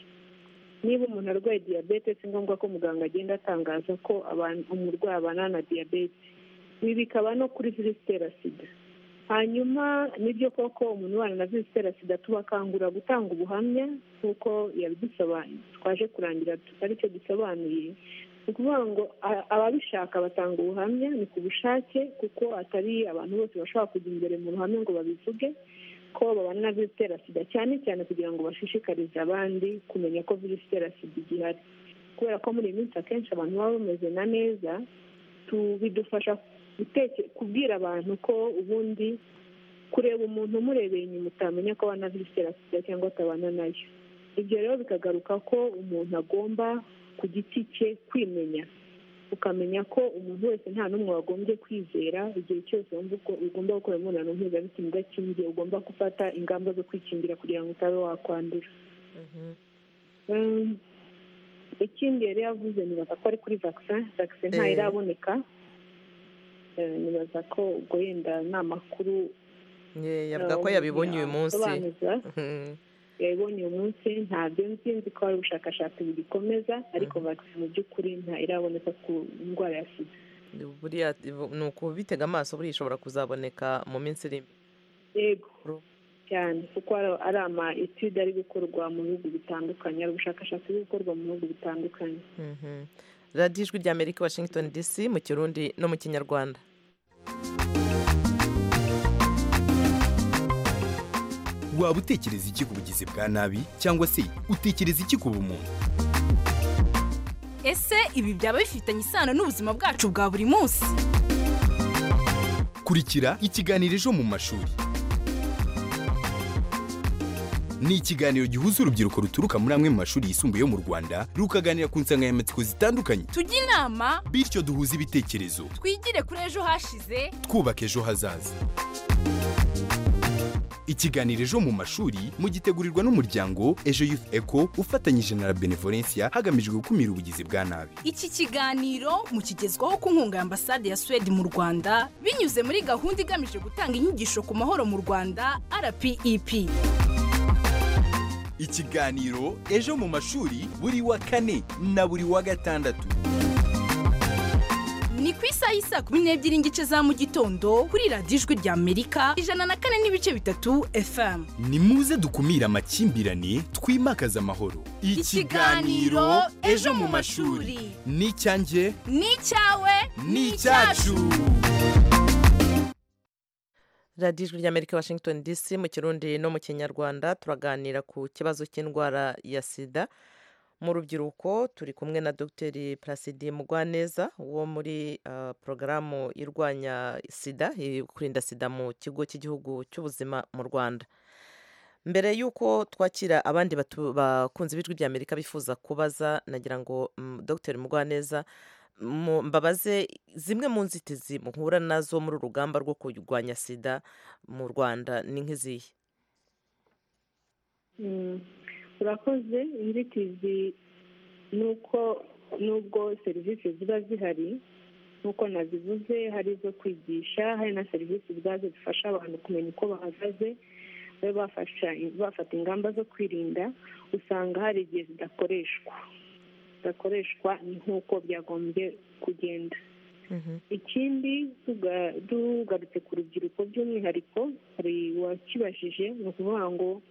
niba umuntu arwaye diyabete si ngombwa ko muganga agenda atangaza ko abantu- umurwayi abana na diyabete ibi bikaba no kuri virusi itera sida hanyuma nibyo koko umuntu ubana na virusi itera sida tubakangurira gutanga ubuhamya nk'uko yabidusobanuye twaje kurangira aricyo dusobanuye ni ukuvuga ngo a- ababishaka batanga ubuhamya ni ku bushake kuko atari abantu bose bashobora kujya imbere mu ruhame ngo babivuge ko babana na virusi itera sida cyane cyane kugira ngo bashishikarize abandi kumenya ko virusi itera sida igihari kubera ko muri iyi minsi akenshi abantu baba bameze na neza tu- bidufasha guteke- kubwira abantu ko ubundi kureba umuntu umurebeye inyuma utamenya ko abana virusi itera sida cyangwa atabana nayo ibyo rero bikagaruka ko umuntu agomba ku giti cye kwimenya ukamenya ko umuntu wese nta n'umwe wagombye kwizera igihe cyose wumva uko- ugomba gukora imibonano mpuzabitsina idakingiye ugomba gufata ingamba zo kwikingira kugira ngo utabe wakwandura Mhm. Mm, ikindi yari yavuze nibaza ko ari kuri vaccin vaccin ntayo Eh. iraboneka Eh, nibaza ko ubwo yenda nta makuru Ye, eh, yavuga ko umuntu yabibonye uyu munsi yasobanuza. Mhm. yayibonye uyu munsi ntabyo nzi nzi ko hari ubushakashatsi bugikomeza ariko vaccin mu by'ukuri nta iraboneka ku ndwara ya sida buriya ni ukubitega amaso buriya ishobora kuzaboneka mu minsi iri imbere yego Ru- cyane kuko hari- ari ama etude ari gukorwa mu bihugu bitandukanye hari ubushakashatsi buri gukorwa mu bihugu bitandukanye Mhm. radiyo ijwi rya amerika washington dc mu kirundi no mu kinyarwanda waba utekereza iki ku bugizi bwa nabi cyangwa se utekereza iki ku bumuntu ese ibi byaba bifitanye isano n'ubuzima bwacu bwa buri munsi kurikira ikiganiro ejo mu mashuri ni ikiganiro gihuza urubyiruko ruturuka muri amwe mu mashuri yisumbuye yo mu rwanda rukaganira ku nsanganyamatsiko zitandukanye tujye inama bityo duhuze ibitekerezo twigire kuri ejo hashize twubaka ejo hazaza ikiganiro ejo mu mashuri mugitegurirwa n'umuryango ejo youth eco ufatanyije na la benevolencia hagamijwe gukumira ubugizi bwa nabi iki kiganiro mukigezwaho ku nkunga ya ambasade ya suwede mu rwanda binyuze muri gahunda igamije gutanga inyigisho ku mahoro mu rwanda rpep ikiganiro ejo mu mashuri buri wa kane na buri wa gatandatu ni ku isaha y'i saa kumi n'ebyiri n'igice za mu gitondo kuri radiyo ijwi rya amerika ijana na kane n'ibice bitatu fm nimuze dukumire amakimbirane twimakaze amahoro Ikiganiro Ejo mu Mashuri. ni icyanjye ni icyawe ni icyacu radiyo ijwi rya amerika washington dc mu kirundi no mu kinyarwanda turaganira ku kibazo cy'indwara ya sida mu rubyiruko turi kumwe na dogiteri placide mugwaneza wo muri ah, porogaramu irwanya sida i- kurinda sida mu kigo cy'igihugu cy'ubuzima mu rwanda mbere y'uko twakira abandi batu- bakunzi b'ijwi rya amerika bifuza kubaza nagira ngo mm, dogiteri mugwaneza mu- mbabaze zimwe mu nzitizi muhura nazo muri uru rugamba rwo kurwanya sida mu rwanda ni nk'izihe Mm, urakoze inzitizi ni uko nubwo serivisi ziba zihari nk'uko nazivuze hari izo kwigisha hari na serivisi ubwazo zifasha abantu kumenya uko bahagaze babe bafasha- bafata ingamba zo kwirinda usanga hari igihe zidakoreshwa zidakoreshwa nk'uko byagombye kugenda ikindi tuga- tugarutse ku rubyiruko by'umwihariko hari uwakibajije ni ukuvuga ngo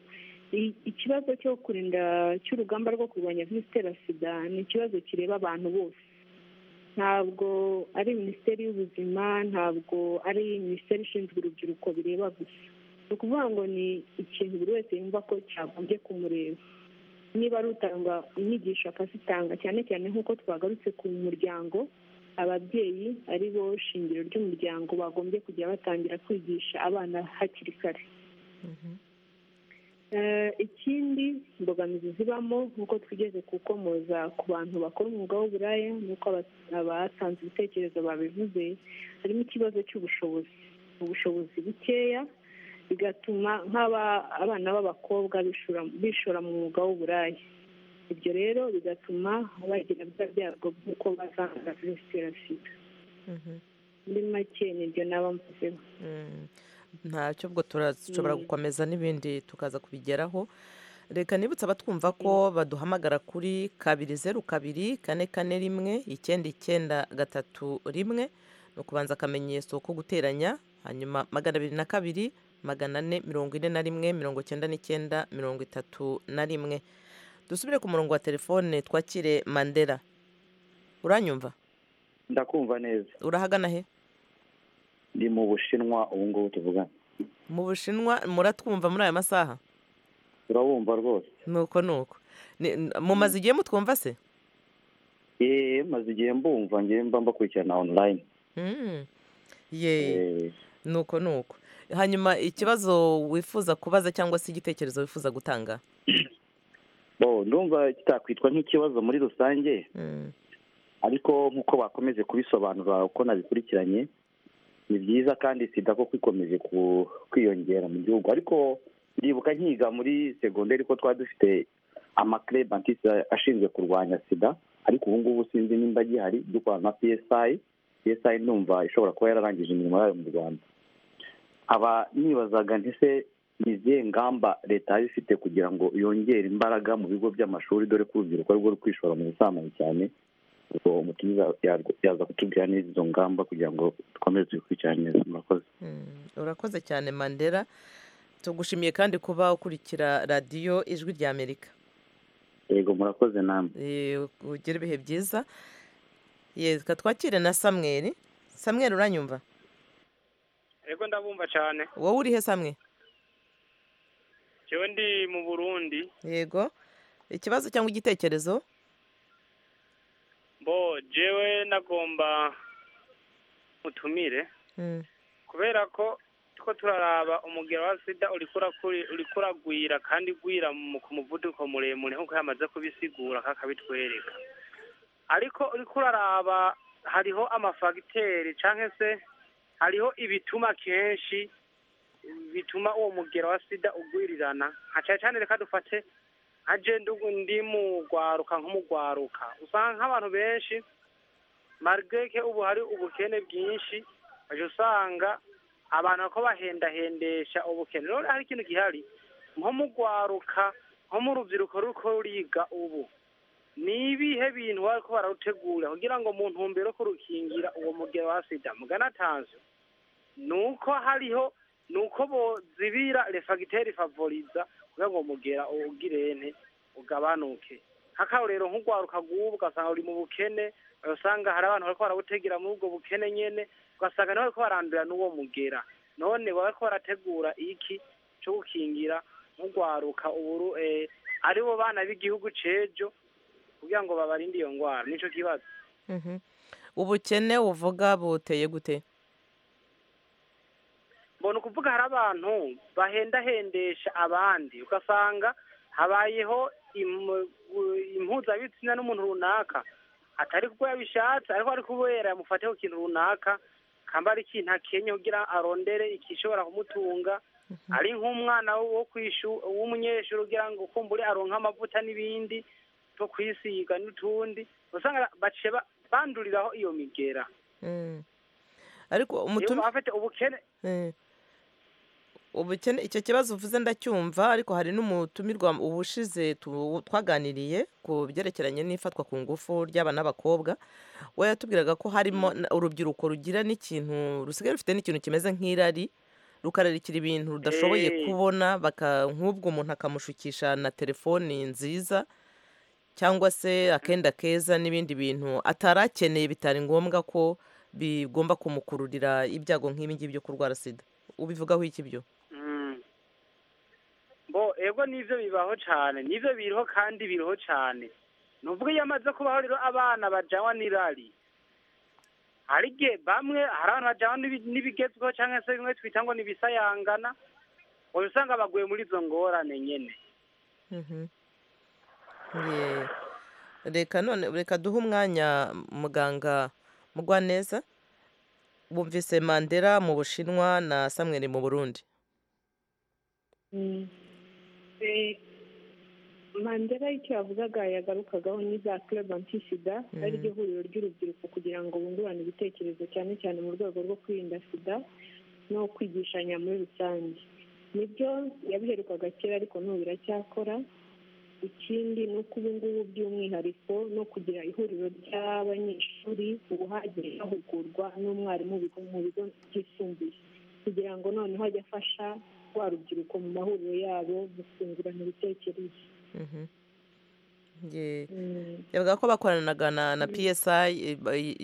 i- ikibazo cyo kurinda cy'urugamba rwo kurwanya virusi itera sida ni ikibazo kireba abantu bose ntabwo ari minisiteri y'ubuzima ntabwo ari minisiteri ishinzwe urubyiruko bireba gusa ni ukuvuga ngo ni ikintu buri wese yumva ko cyagombye kumureba niba ari utanga inyigisho akazitanga cyane cyane nk'uko twagarutse ku muryango ababyeyi ari bo shingiro ry'umuryango bagombye kujya batangira kwigisha abana hakiri kare Eh, ikindi imbogamizi zibamo nk'uko twigeze kukomoza ku bantu bakora umwuga w'uburaya nk'uko aba- abatanze ibitekerezo babivuze harimo ikibazo cy'ubushobozi ubushobozi bukeya bigatuma nk'aba abana b'abakobwa bishora- bishora mu mwuga w'uburaya ibyo rero bigatuma bagira bya byago by'uko bazandura virusi itera sida muri make nibyo naba mvuzeho Mm, ntacyo ubwo turashobora Mm. gukomeza n'ibindi tukaza kubigeraho reka nibutse abatwumva ko baduhamagara kuri kabiri zeru kabiri kane kane rimwe icyenda icyenda gatatu rimwe ni ukubanza akamenyetso ko guteranya hanyuma magana abiri na kabiri magana ane mirongo ine na rimwe mirongo cyenda n'icyenda mirongo itatu na rimwe dusubire ku murongo wa telefone twakire mandela uranyumva ndakumva neza urahagana he ndi mu bushinwa ubu ngubu tuvugana mu bushinwa muratwumva muri aya masaha turabumva rwose nuko nuko Ni- n- mumaze igihe mutwumva se yeee maze igihe mbumva ngewe mba mbakurikirana online Mm. ye nuko nuko hanyuma ikibazo wifuza kubaza cyangwa se igitekerezo wifuza gutanga bo ndumva kitakwitwa nk'ikibazo muri rusange Mm. ariko nk'uko bakomeje kubisobanura uko nabikurikiranye ni byiza kandi sida koko ikomeje kwiyongera mu gihugu ariko ndibuka nkiga muri segonderi ko twari dufite amakire bantiste ashinzwe kurwanya sida ariko ubu ngubu sinzi nimba agihari dukorana na psi psi numva ishobora kuba yararangije imirimo yayo mu rwanda aba nibazaga ntise ni izihe ngamba leta yaba ifite kugira ngo yongere imbaraga mu bigo by'amashuri dore ko urubyiruko rwo ruri kwishora mu busambanyi cyane uwo mutumiza yaza kutubwira neza izo ngamba kugira ngo dukomeze tubikurikirane neza murakoze urakoze cyane mandela tugushimiye kandi kuba ukurikira radiyo ijwi rya amerika yego murakoze namwe ugire ibihe byiza reka twakire na samweri samweri uranyumva yego ndabumva cyane wowe uri he samwe iyo ndi mu burundi yego ikibazo cyangwa igitekerezo bo jewe nagomba mutumire kubera ko tuko turaraba umugero wa sida uri kuragwira kandi gwira ku muvuduko muremure nk'uko yamaze kubisigura kakabitwereka ariko uri kuraraba hariho amafagiteri cyangwa se hariho ibituma kenshi bituma uwo mugero wa sida ugwirirana nka cyane cyane reka dufate nka jenda ndi mu rwaruka nk'umugwaruka usanga nk'abantu benshi marigeke ubu hari ubukene bwinshi ujya usanga abantu ko bahendahendesha ubukene rero hari ikintu gihari nko mu rwaruka nko mu rubyiruko ruko ruriga ubu ni ibihe bintu bari ko bararutegura kugira ngo mu ntumbero yo kurukingira uwo mugero wa sida muganatanze ni uko hariho ni uko bozibira refagiteri favoriza kugira ngo mugera ugirene ugabanuke nk'akarorero nk'urwaruka rw'ubu ugasanga ruri mu bukene usanga hari abantu bariko barabutegera muri ubwo bukene nyene ugasanga niho bariko barandura n'uwo mugera none bariko barategura iki co gukingira nk'urwaruka uburu aribo bana b'igihugu c'ejo kugira ngo babarinde iyo ngwara nico kibazo ubukene uvuga buteye gute mbona ukuvuga hari abantu bahendahendesha abandi ugasanga habayeho impuzabitsina n'umuntu runaka atari kuko yabishatse ariko ari kubera yamufateho ikintu runaka kamba ari ikintu akenye kugira arondere igishobora kumutunga ari nk'umwana wo w'umunyeshuri ugira ngo kumbure aronke amavuta n'ibindi two kwisiga n'utundi usanga banduriraho iyo migera ariko umutumire afite ubukene ubukene icyo kibazo uvuze ndacyumva ariko hari n'umutumirwa ubushize twaganiriye ku byerekeranye n'ifatwa ku ngufu ry'aba n'abakobwa we yatubwiraga ko harimo urubyiruko rugira n'ikintu rusigaye rufite n'ikintu kimeze nk'irari rukararikira ibintu rudashoboye kubona nk'ubwo umuntu akamushukisha na telefoni nziza cyangwa se akenda keza n'ibindi bintu atarakeneye bitari ngombwa ko bigomba kumukururira ibyago nk'ibingibi byo kurwara sida ubivugaho iki byo bo ego nibyo bibaho cyane nibyo biriho kandi biriho cyane nubwo iyo amaze kubaho rero abana bajyanwa n'irari hari igihe bamwe hari abantu bajyanwa n'ibigezweho cyangwa se bimwe twita ngo n'ibisayangana uba usanga baguye muri izo ngorane nyine reka none reka duhe umwanya muganga mugwaneza bumvise mandela mu bushinwa na samweri mu burundi mandela icyo yavugaga yagarukagaho ni za kirebanti sida ari ryo huriro ry'urubyiruko kugira ngo bungurane ibitekerezo cyane cyane mu rwego rwo kwirinda sida no kwigishanya muri rusange nibyo yabiherukaga kera ariko n'ubu biracyakora ikindi ni uko ubu ngubu by'umwihariko no kugira ihuriro ry'abanyeshuri ubu hagiye hahugurwa n'umwarimu mu bigo byisumbuye kugira ngo noneho ajye afasha rwa rubyiruko mu mahuriro yabo gufungurana ibitekerezo yavuga ko bakoranaga na psi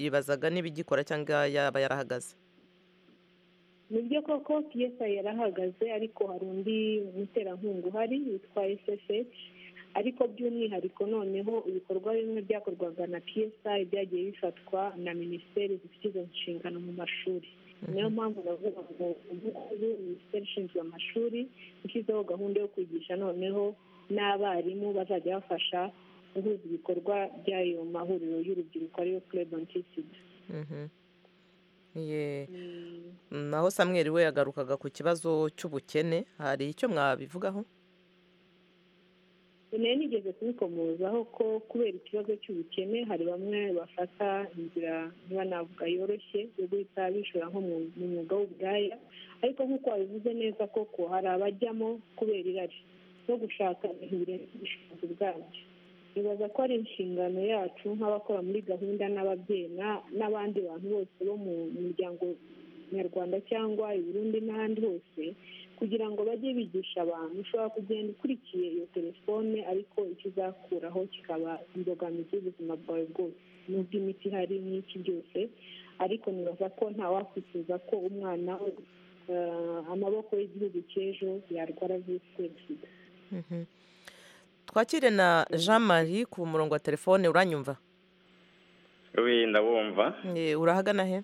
yibazaga n'ibigikora cyangwa yaba yarahagaze nibyo koko psi yarahagaze ariko hari undi muterankunga uhari witwa ssh ariko by'umwihariko noneho ibikorwa bimwe byakorwaga na psi byagiye bifatwa na minisiteri zifite izo nshingano mu mashuri niyo mpamvu bavuga ngo ubu minisiteri ishinzwe amashuri ishyizeho gahunda yo kwigisha noneho n'abarimu bazajya bafasha guhuza ibikorwa by'ayo mahuriro y'urubyiruko ariyo club antisida Ye. naho samweri we yagarukaga ku kibazo cy'ubukene hari icyo mwabivugaho nayo nigeze kubikomozaho ko kubera ikibazo cy'ubukene hari bamwe bafata inzira niba navuga yoroshye yo guhita bishora nko mu mu mwuga w'uburaya ariko nk'uko wabivuze neza koko hari abajyamo kubera irari no gushaka ibintu birenze ubushobozi bwabyo nibaza ko ari inshingano yacu nk'abakora muri gahunda n'ababyeyi na- n'abandi bantu bose bo mu muryango nyarwanda cyangwa i burundi n'ahandi hose kugira ngo bajye bigisha abantu ushobora kugenda ukurikiye iyo telefone ariko icyo uzakuraho kikaba imbogamizi y'ubuzima bwawe bwose n'ubwo imiti ihari n'iki byose ariko nibaza ko ntawakwifuza ko umwana we eh, amaboko y'igihugu cy'ejo yarwara virusi itera sida Mhm. twakire na jean marie ku murongo wa telefone uranyumva wi ndabumva Eh, urahagana he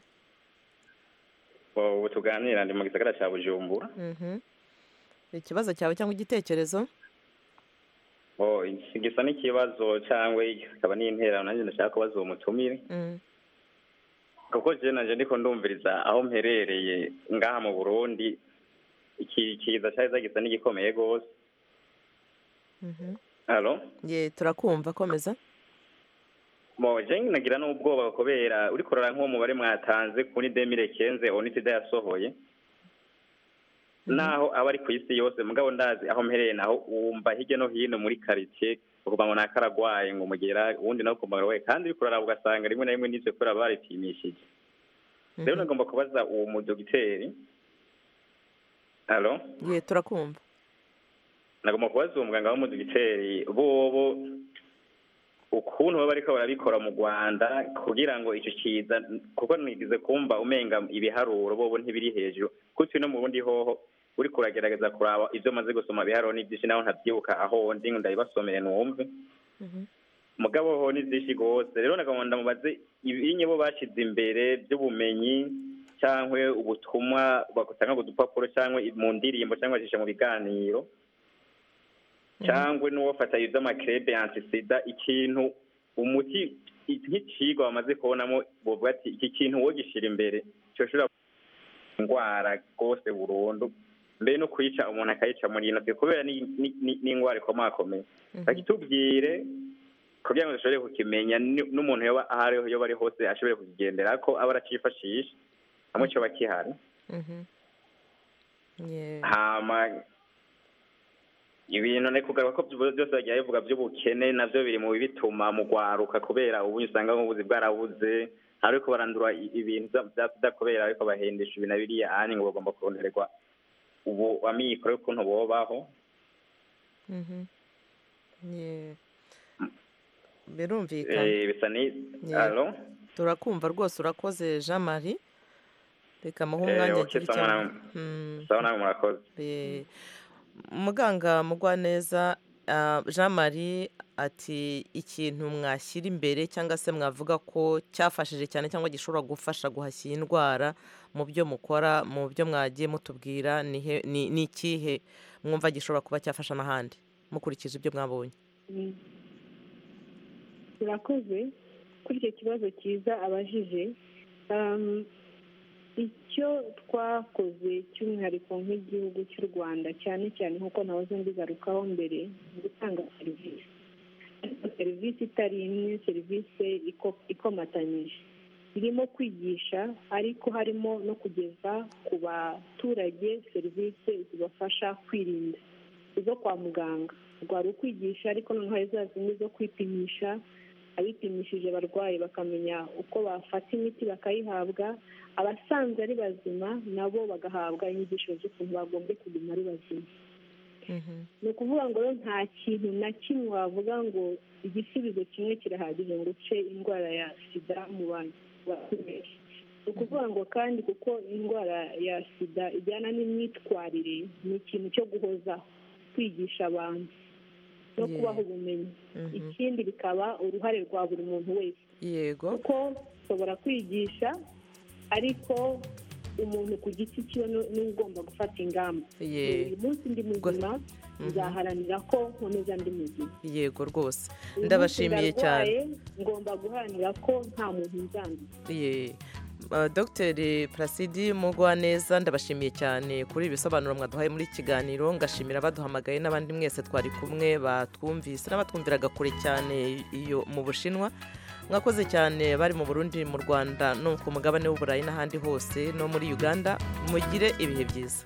Wa- ubu tuganira ndi mu gisagara cya bujumbura Mhm. ikibazo cyawe cyangwa igitekerezo Wa, iki gisa n'ikibazo cyangwa kikaba n'intera nanjye ndashaka kubaza uwo mutumire Mm. kuko je nanje ndiko ndumviriza aho mperereye ngaha mu burundi iki kiza cyari gisa n'igikomeye rwose Mhm. halo Ye, turakumva komeza Mo, je nagira n'ubwoba kubera uri kurora nk'uwo mubare mwatanze kuri demire kenze onitida yasohoye naho aba ari ku isi yose mugabo ndazi aho mpereye naho wumva hirya no hino muri karitsiye ukumva ngo naka aragwaye ngo umugera uwundi nawe ukumva we kandi uri kuraraba ugasanga rimwe na rimwe n'ivyo kubera baripimishije rero nagomba kubaza uwo mudogiteri halo Ye, turakumva nagomba kubaza uwo muganga w'umudogiteri bobo ukuntu baba bariko barabikora mu rwanda kugira ngo icyo kiza kuko nigize kumva umenga ibiharuro bobo ntibiri hejuru kutse no mu bundi hoho uri kuragerageza kuraba ibyo maze gusoma biharuro n'ibyinshi naho ntabyibuka aho ndi ngo ndabibasomere numve mugabo ho ni byinshi rwose rero nagomba ndamubaze ibinye bo bashyize imbere by'ubumenyi cyangwa ubutumwa batanga ku dupapuro cyangwa mu ndirimbo cyangwa bacisha mu biganiro cyangwa n'uwafata iby'amakerede antisida ikintu umuti nk'ikigwa bamaze kubonamo bavuga ati iki kintu wogishyira imbere cyoshobora indwara rwose burundu mbere no kuyica umuntu akayica muri ino si kubera ni- ni- ni- n'indwara ikomakomeye bakitubwire kugira ngo dushobore kukimenya ni- n'umuntu yoba aho ariho yoba ari hose ashobore kukigendera ko aba aracyifashisha hamwe cyo bakihari Mhm. Ye. hama ibintu ni kugaruka ko byo- byose bagiye bivuga by'ubukene nabyo biri mu bituma mu gwaruka kubera ubu usanga nk'ubuzi bwarabuze ariko barandura i- ibintu bya- bya sida kubera ariko bahendesha ibi na biriya ahandi ngo bagomba kurondererwa ubu amikoro y'ukuntu bobaho Mhm. Ye. birumvikana eh, bisa ni Ye. alo turakumva rwose urakoze jean marie reka muhe Eh, umwanya ok, agire icyo sawa avuga. namwe. Mm. sawa nawe murakoze Eh, muganga mugwaneza ah, jean marie ati ikintu mwashyira imbere cyangwa se mwavuga ko cyafashije cyane cyangwa gishobora gufasha guhashya iyi ndwara mu byo mukora mu byo mwagiye mutubwira ni he- ni ni ikihe mwumva gishobora kuba cyafasha n'ahandi mukurikije ibyo mwabonye Mm. turakoze kuri icyo kibazo cyiza abajije Um, icyo twakoze cy'umwihariko nk'igihugu cy'u rwanda cyane cyane nk'uko nahoze mbigarukaho mbere ni gutanga serivisi ariko serivisi itari imwe serivisi iko- ikomatanyije irimo kwigisha ariko harimo no kugeza ku baturage serivisi zibafasha kwirinda izo kwa muganga rwari ukwigisha ariko noneho hari za zindi zo kwipimisha abipimishije abarwayi bakamenya uko bafata imiti bakayihabwa abasanzwe ari bazima nabo bagahabwa inyigisho z'ukuntu bagombye kuguma ari bazima ni ukuvuga ngo rero nta kintu na kimwe wavuga ngo igisubizo kimwe kirahagije ngo uce indwara ya sida mu bantu bakomeye ni ukuvuga ngo kandi kuko indwara ya sida ijyana n'imyitwarire ni ikintu cyo guhozaho kwigisha abantu no Yeah. kubaha ubumenyi Mhm. ikindi bikaba uruhare rwa buri muntu wese yego kuko ushobora kwigisha ariko umuntu ku giti cyiwe ni- niwe ugomba gufata ingamba Ye. uyu munsi ndi muzima nzaharanira ko nkomeza ndi muzima yego rwose ndabashimiye cyane ngomba guharanira ko nta muntu nzanduza Ye. Uh, dogiteri Placide Mugwaneza ndabashimiye cyane kuri ibi bisobanuro mwaduhaye muri iki kiganiro ngashimira abaduhamagaye n'abandi mwese twari kumwe batwumvise n'abatwumviraga kure cyane iyo mu bushinwa mwakoze cyane bari mu Burundi mu Rwanda no ku mugabane w'uburayi n'ahandi hose no muri Uganda mugire ibihe byiza